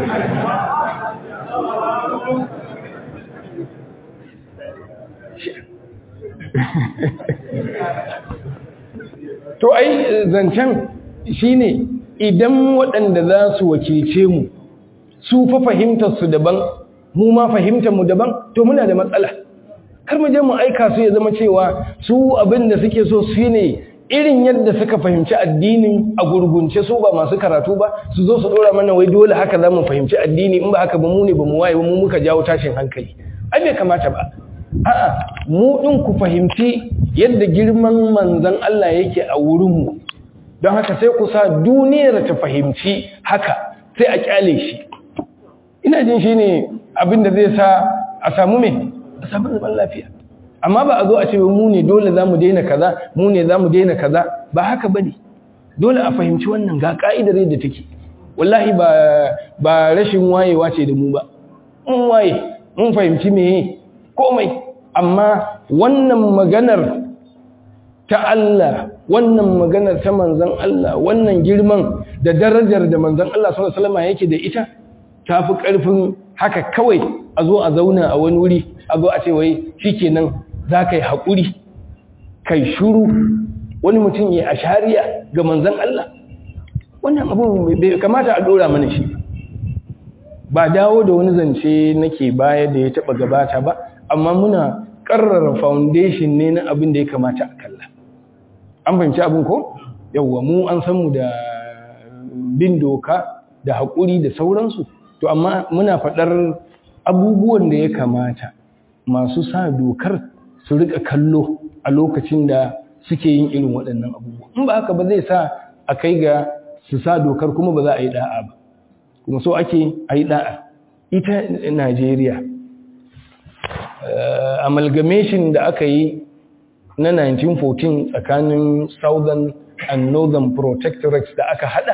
to ai zancen shine idan waɗanda za su wakilce mu su fa fahimtar su daban mu ma fahimtar mu daban to muna da matsala kar mu je mu aika su ya zama cewa su abin da suke so su ne irin yadda suka fahimci addinin a gurgunce su ba masu karatu ba su zo su dora mana wai dole haka za mu fahimci addini in ba haka ba mu ne ba mu waye ba mu muka jawo tashin hankali ai bai kamata ba a'a mu din ku fahimci yadda girman manzon Allah yake a wurin mu don haka sai ku sa duniyar ta fahimci haka sai a kyale shi ina jin shine abin da zai sa a samu me a samu zaman lafiya amma ba a zo a ce mu ne dole za mu daina kaza mu ne za mu daina kaza ba haka ba ne dole a fahimci wannan ga ka'idar yadda take wallahi ba ba rashin wayewa ce da mu ba mun waye mun fahimci meye komai amma wannan maganar ta Allah wannan maganar ta manzon Allah wannan girman da darajar da manzon Allah sallallahu alaihi wasallam yake da ita tafi karfin haka kawai a zo a zauna a wani wuri a zo a ce wai shikenan za ka yi haƙuri kai shuru wani mutum ya ashariya ga manzan Allah wannan abu bai kamata a ɗora mana shi ba dawo da wani zance nake baya da ya taɓa gabata ba amma muna ƙarrara foundation ne na abin da ya kamata a kalla an fahimci abin ko yawwa mu an san mu da bin doka da haƙuri da sauransu to amma muna faɗar abubuwan da ya kamata masu sa dokar su rika kallo a lokacin da suke yin irin waɗannan abubuwa in ba haka ba zai sa a kai ga su sa dokar kuma ba za a yi da'a ba kuma so ake a yi da'a ita najeriya amalgamation da aka yi na 1914 tsakanin southern and northern protectorates da aka hada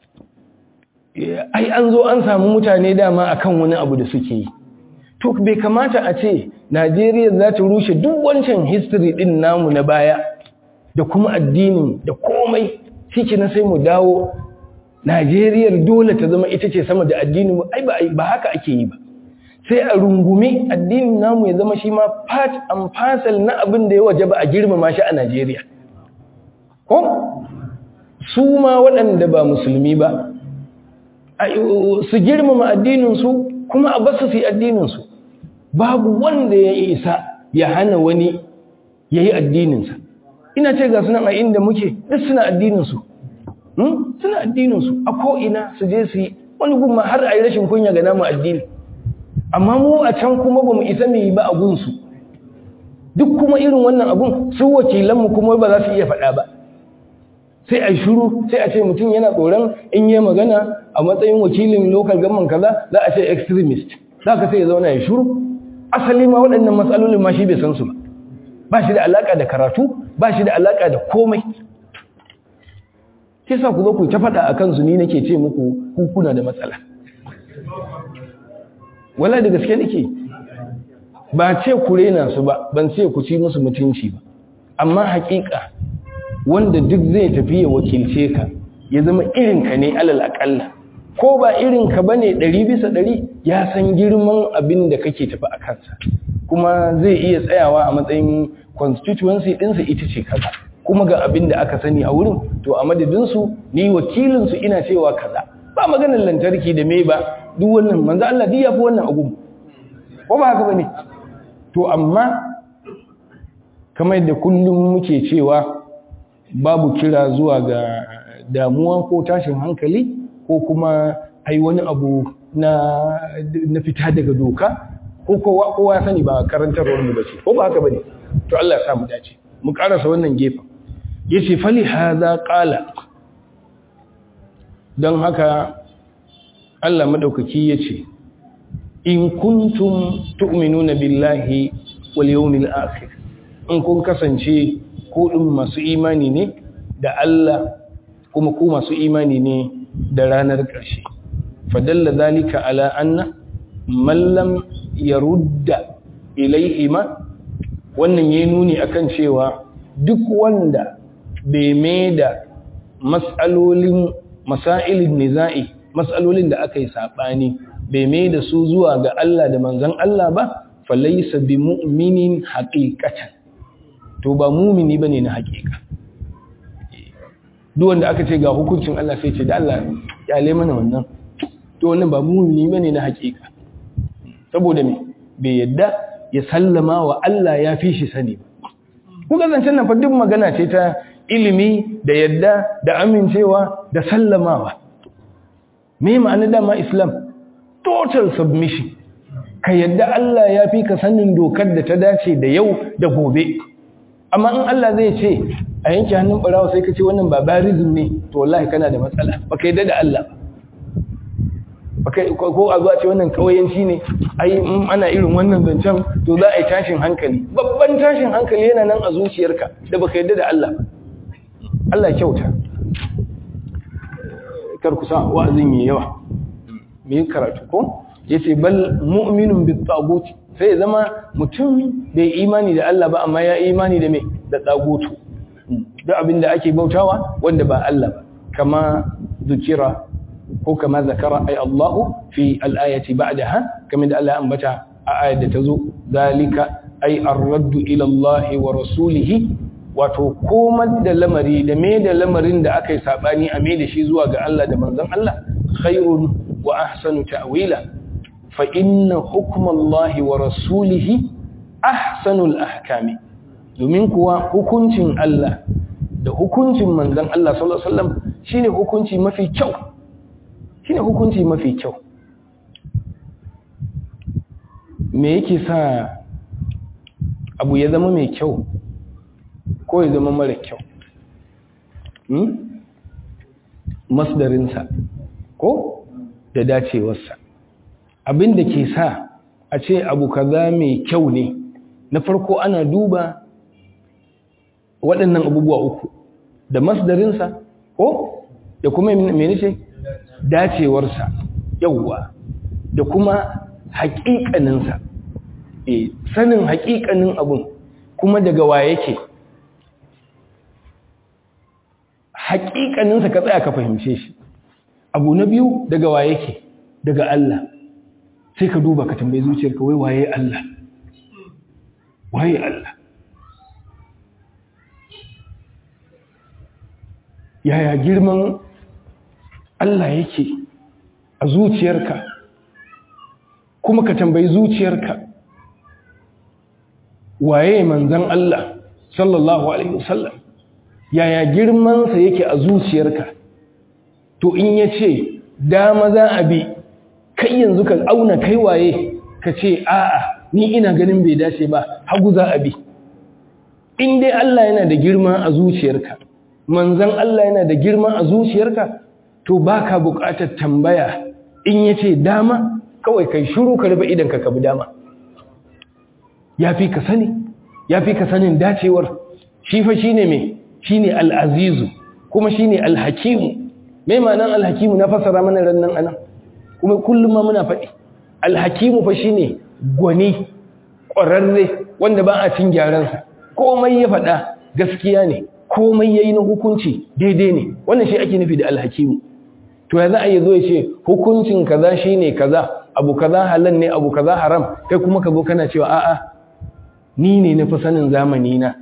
ai an zo an samu mutane dama akan wani abu da suke yi to bai kamata a ce Najeriya za ta rushe duk wancan history din namu na baya da kuma addinin da komai shi na sai mu dawo Najeriya dole ta zama ita ce sama da addinin ai ba ba haka ake yi ba sai a rungumi addinin namu ya zama shi ma part and parcel na abin da ya wajaba a girmama shi a Najeriya ko su ma waɗanda ba musulmi ba su girmama addinin su kuma a basu su yi addininsu babu wanda ya isa ya hana wani ya yi addininsa ina ce ga sunan a inda muke duk suna addininsu suna addininsu a ko'ina su je su yi wani gumma har a yi rashin kunya ga namu addini amma mu a can kuma ba mu isa mu yi ba a gunsu duk kuma irin wannan abun su wakilanmu kuma ba za su iya faɗa ba sai a shuru sai a ce mutum yana tsoron in yi magana a matsayin wakilin local government kaza za a ce extremist za ka sai ya zauna ya shuru asali ma waɗannan matsalolin ma shi bai san su ba ba shi da alaƙa da karatu ba shi da alaƙa da komai ke sa ku zo ku ta faɗa a kansu ni nake ce muku kuna da matsala wala da gaske nake ba ce ku rena su ba ban ce ku ci musu mutunci ba amma haƙiƙa wanda duk zai tafi ya wakilce ka ya zama irinka ne alal aƙalla ko ba irinka ba ne ɗari bisa ɗari ya san girman abin da kake tafi a kansa kuma zai iya tsayawa a matsayin constituency ɗinsa ita ce kaza kuma ga abin da aka sani a wurin to a madadinsu ni wakilinsu ina cewa kaza ba maganar lantarki da me ba duk wannan manzo Allah duk ya fi wannan agun ko ba haka ba ne to amma kamar da kullum muke cewa babu kira zuwa ga damuwa ko tashin hankali ko kuma ai wani abu na, na fita daga doka ko kowa kowa sani ba karantarwar mu bace ko ba haka bane to Allah ya sa mu dace mu karasa wannan gefen yace fali hadha qala dan haka Allah madaukaki yace in kuntum tu'minuna billahi wal yawmil akhir in kun kasance ku din masu imani ne da Allah kuma ku masu imani ne da ranar ƙarshe fadalla zalika ala anna man lam yarudda ilaihima wannan yayi nuni akan cewa duk wanda bai mai da mas'alolin masailin niza'i mas'alolin da aka yi sabani bai mai da su zuwa ga Allah da manzon Allah ba falaysa bi mu'minin haqiqatan to ba mu'mini bane na haqiqa duk wanda aka ce ga hukuncin Allah sai ce da Allah ya le mana wannan to wannan ba mu'mini bane na haqiqa saboda me bai yadda ya sallama wa Allah ya fi shi sani ba kuka zancen nan fa duk magana ce ta ilimi da yadda da amincewa da sallamawa me ma'ana dama islam total submission ka yadda Allah ya fi ka sanin dokar da ta dace da yau da gobe amma in Allah zai ce a yanke hannun barawa sai ka ce wannan barbarism ne to wallahi kana da matsala baka yadda da Allah ko a zuwa ce wannan kawayanci ne ai ana irin wannan zancen to za a yi tashin hankali babban tashin hankali yana nan a zuciyarka da baka yadda da Allah Allah kyauta kar ku sa wa'azin yi yawa me yi karatu ko yace bal mu'minun bit tagut sai zama mutum bai imani da Allah ba amma ya imani da me da tagutu duk abin da ake bautawa wanda ba Allah ba kama zukira ko kama zakara ay Allah fi al-ayati ba'daha kamar da Allah ya ambata a ayar da tazo zalika ay ar-radd ila Allah wa rasulihi wato komar da lamari da me da lamarin da aka yi sabani a me da shi zuwa ga Allah da manzon Allah khairun wa ahsanu ta'wila fa inna hukma Allah wa rasulihi ahsanul ahkami domin kuwa hukuncin Allah da hukuncin manzon Allah sallallahu alaihi wasallam shine hukunci mafi kyau shine hukunci mafi kyau me yake sa abu ya zama mai kyau ko ya zama mara kyau hmm? masdarinsa ko da dacewarsa abin da ke sa a ce abu kaza mai kyau ne na farko ana duba waɗannan abubuwa uku da masdarinsa ko da kuma mene ce dacewarsa yauwa da kuma haƙiƙaninsa e sanin haƙiƙanin abun kuma daga wa yake haƙiƙaninsa ka tsaya ka fahimce shi abu na biyu daga wa yake daga Allah sai ka duba ka tambayi zuciyarka wai waye Allah waye Allah yaya girman Allah yake a zuciyarka kuma ka tambayi zuciyarka waye manzan Allah sallallahu alaihi wasallam yaya girmansa yake a zuciyarka to in ya ce dama za a bi kai yanzu ka auna kai waye ka ce a'a ni ina ganin bai dace ba hagu za a bi in dai Allah yana da girma a zuciyarka manzan Allah yana da girma a zuciyarka to baka buƙatar tambaya in yace dama kawai kai shiru ka rufe idan ka kabi dama yafi ka sani yafi ka sanin dacewar shi fa shine me shine al-azizu kuma shine al-hakim me ma'anar al-hakim na fasara mana rannan anan kuma kullum ma muna faɗi al-hakim fa shine gwani ƙwararre wanda ba a cin gyaransa komai ya faɗa gaskiya ne komai yayi na hukunci daidai ne wannan shi ake nufi da alhakimu to ya za a yi zo ya ce hukuncin kaza shine kaza abu kaza halal ne abu kaza haram kai kuma ka zo kana cewa a'a ni ne na fi sanin zamani na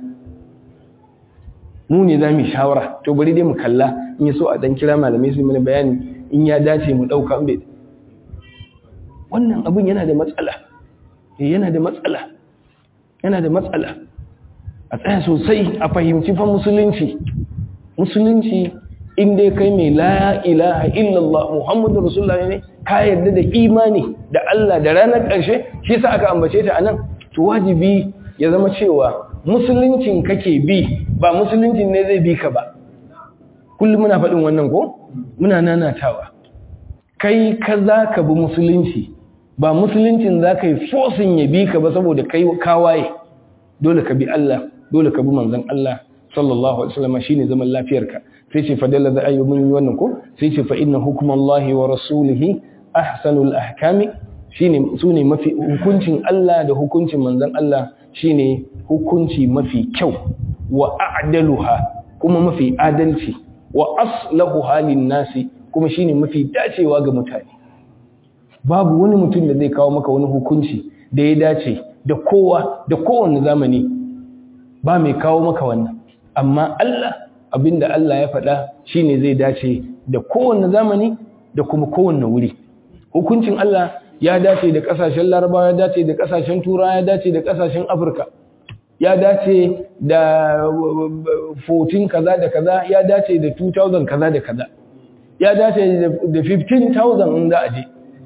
mu ne za mu shawara to bari dai mu kalla in ya so a dan kira malamai su mana bayani in ya dace mu dauka in bai wannan abun yana da matsala yana da matsala yana da matsala a tsaya sosai a fahimci fa musulunci musulunci in dai kai mai la ilaha illallah muhammadu rasulullah ne ka yarda da imani da Allah da ranar ƙarshe shi yasa aka ambace ta anan to wajibi ya zama cewa musuluncin kake bi ba musuluncin ne zai bi ka ba kullum muna faɗin wannan ko muna nanatawa kai ka za ka bi musulunci ba musuluncin za ka yi fosin ya bi ka ba saboda kai kawaye dole ka bi Allah dole ka bi manzon Allah sallallahu alaihi wasallam shine zaman lafiyarka sai ce fa dalla da ayyubun wannan ko sai ce fa inna hukmallahi wa rasulihi ahsanul ahkami shine sune mafi hukuncin Allah da hukuncin manzon Allah shine hukunci mafi kyau wa a'daluha kuma mafi adalci wa aslahu halin nasi kuma shine mafi dacewa ga mutane babu wani mutum da zai kawo maka wani hukunci da ya dace da kowa da kowane zamani ba mai kawo maka wannan amma Allah abinda Allah ya faɗa shine zai dace da kowane zamani da kuma kowane wuri hukuncin Allah ya dace da ƙasashen Larabawa ya dace da ƙasashen Turawa ya dace da ƙasashen Afirka ya dace da 14 kaza da kaza ya dace da 2000 kaza da kaza ya dace da 15,000 in za a je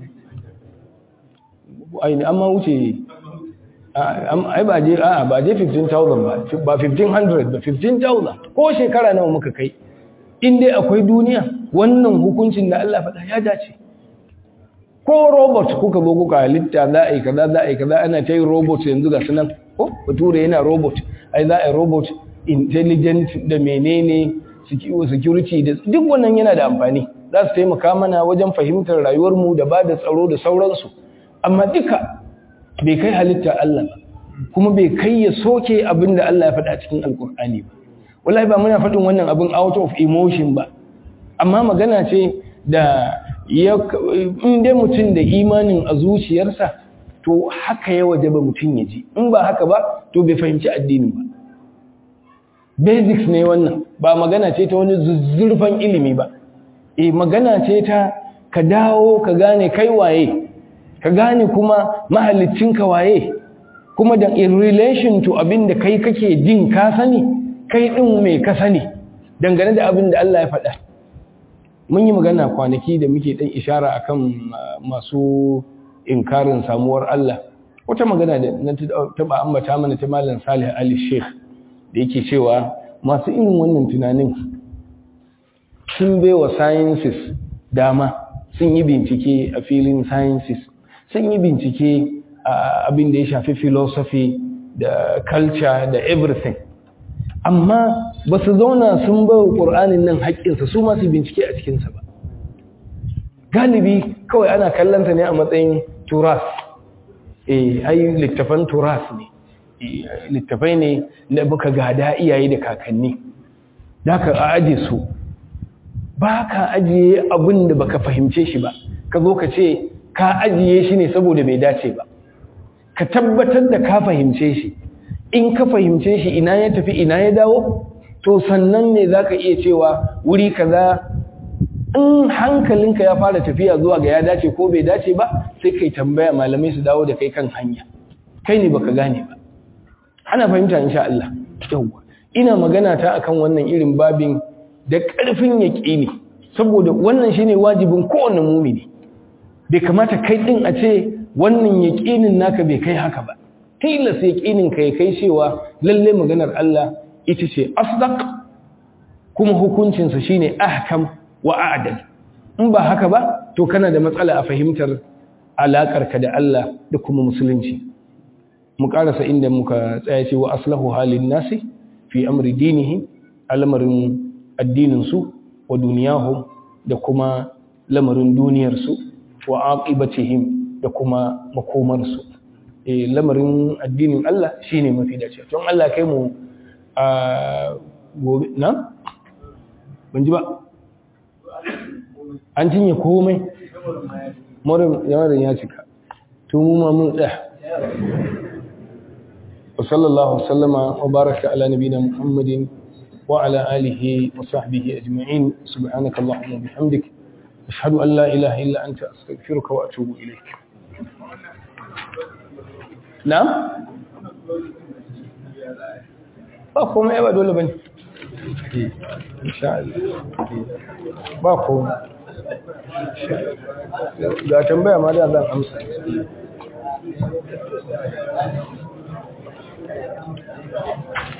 aini amma wuce ai ba je a ba je 15,000 ba ba 1500 ba 15,000 ko shekara nawa muka kai in dai akwai duniya wannan hukuncin da Allah faɗa ya dace ko robot kuka zo kuka halitta za a yi kaza za a yi kaza ana ta yi robot yanzu ga sunan ko bature yana robot ai za a yi robot intelligent da menene security da duk wannan yana da amfani za su taimaka mana wajen fahimtar rayuwarmu da ba da tsaro da sauransu amma duka bai kai halitta Allah ba kuma bai kai ya soke abin da Allah ya faɗa cikin alkur'ani ba wallahi ba muna faɗin wannan abin out of emotion ba amma magana ce da in dai mutum da imanin a zuciyarsa to haka ya waje ba mutum ya ji in ba haka ba to bai fahimci addini ba basics ne wannan ba magana ce ta wani zuzzurfan ilimi ba e magana ce ta ka dawo ka gane kai waye ka gane kuma ka waye kuma da in relation to abin da kai kake jin ka sani kai din mai ka sani dangane da abin da Allah ya faɗa mun yi magana kwanaki da muke ɗan ishara akan masu inkarin samuwar Allah wata magana da na taɓa ambata mana ta malam Salih Ali Sheikh da yake cewa masu irin wannan tunanin sun bai wa sciences dama sun yi bincike a filin sciences sun yi bincike a abin da ya shafi philosophy da culture da everything amma ba su zauna sun ba wa ƙur'anin nan haƙƙinsa su masu bincike a cikinsa ba galibi kawai ana kallonta ne a matsayin turas eh ai littafan turas ne littafai ne da muka gada iyaye da kakanni da ka aje su ba ka ajiye abin da baka fahimce shi ba ka zo ka ce ka ajiye shi ne saboda bai dace ba ka tabbatar da ka fahimce shi in ka fahimce shi ina ya tafi ina ya dawo to sannan ne za ka iya cewa wuri kaza in hankalinka ya fara tafiya zuwa ga ya dace ko bai dace ba sai kai tambaya malamai su dawo da kai kan hanya kai ne baka gane ba ana fahimta insha Allah yawa ina magana ta akan wannan irin babin da ƙarfin yaƙini saboda wannan shine wajibin kowanne mumini bai kamata kai din a ce wannan yaƙinin naka bai kai haka ba tilas yaƙinin ka ya kai cewa lalle maganar Allah ita ce asdaq kuma hukuncinsa shine ahkam wa a'dal in ba haka ba to kana da matsala a fahimtar alaƙarka da Allah da kuma musulunci mu karasa inda muka tsaya ce wa aslahu halin nasi fi amri dinihi al'amarin addininsu wa duniyahum da kuma lamarin duniyarsu wa aqibatihim da kuma makomarsu eh lamarin addinin Allah shine mafi dace don Allah kai mu a gobe na ban ji ba an cinye komai morin yawarin ya cika to mu ma mun tsaya وصلى الله وسلم وبارك على نبينا محمد وعلى آله وصحبه أجمعين سبحانك اللهم وبحمدك أشهد أن لا إله إلا أنت أستغفرك وأتوب إليك نعم ba komai ba dole bane insha Allah ba komai ga tambaya ma da zan amsa Thank you.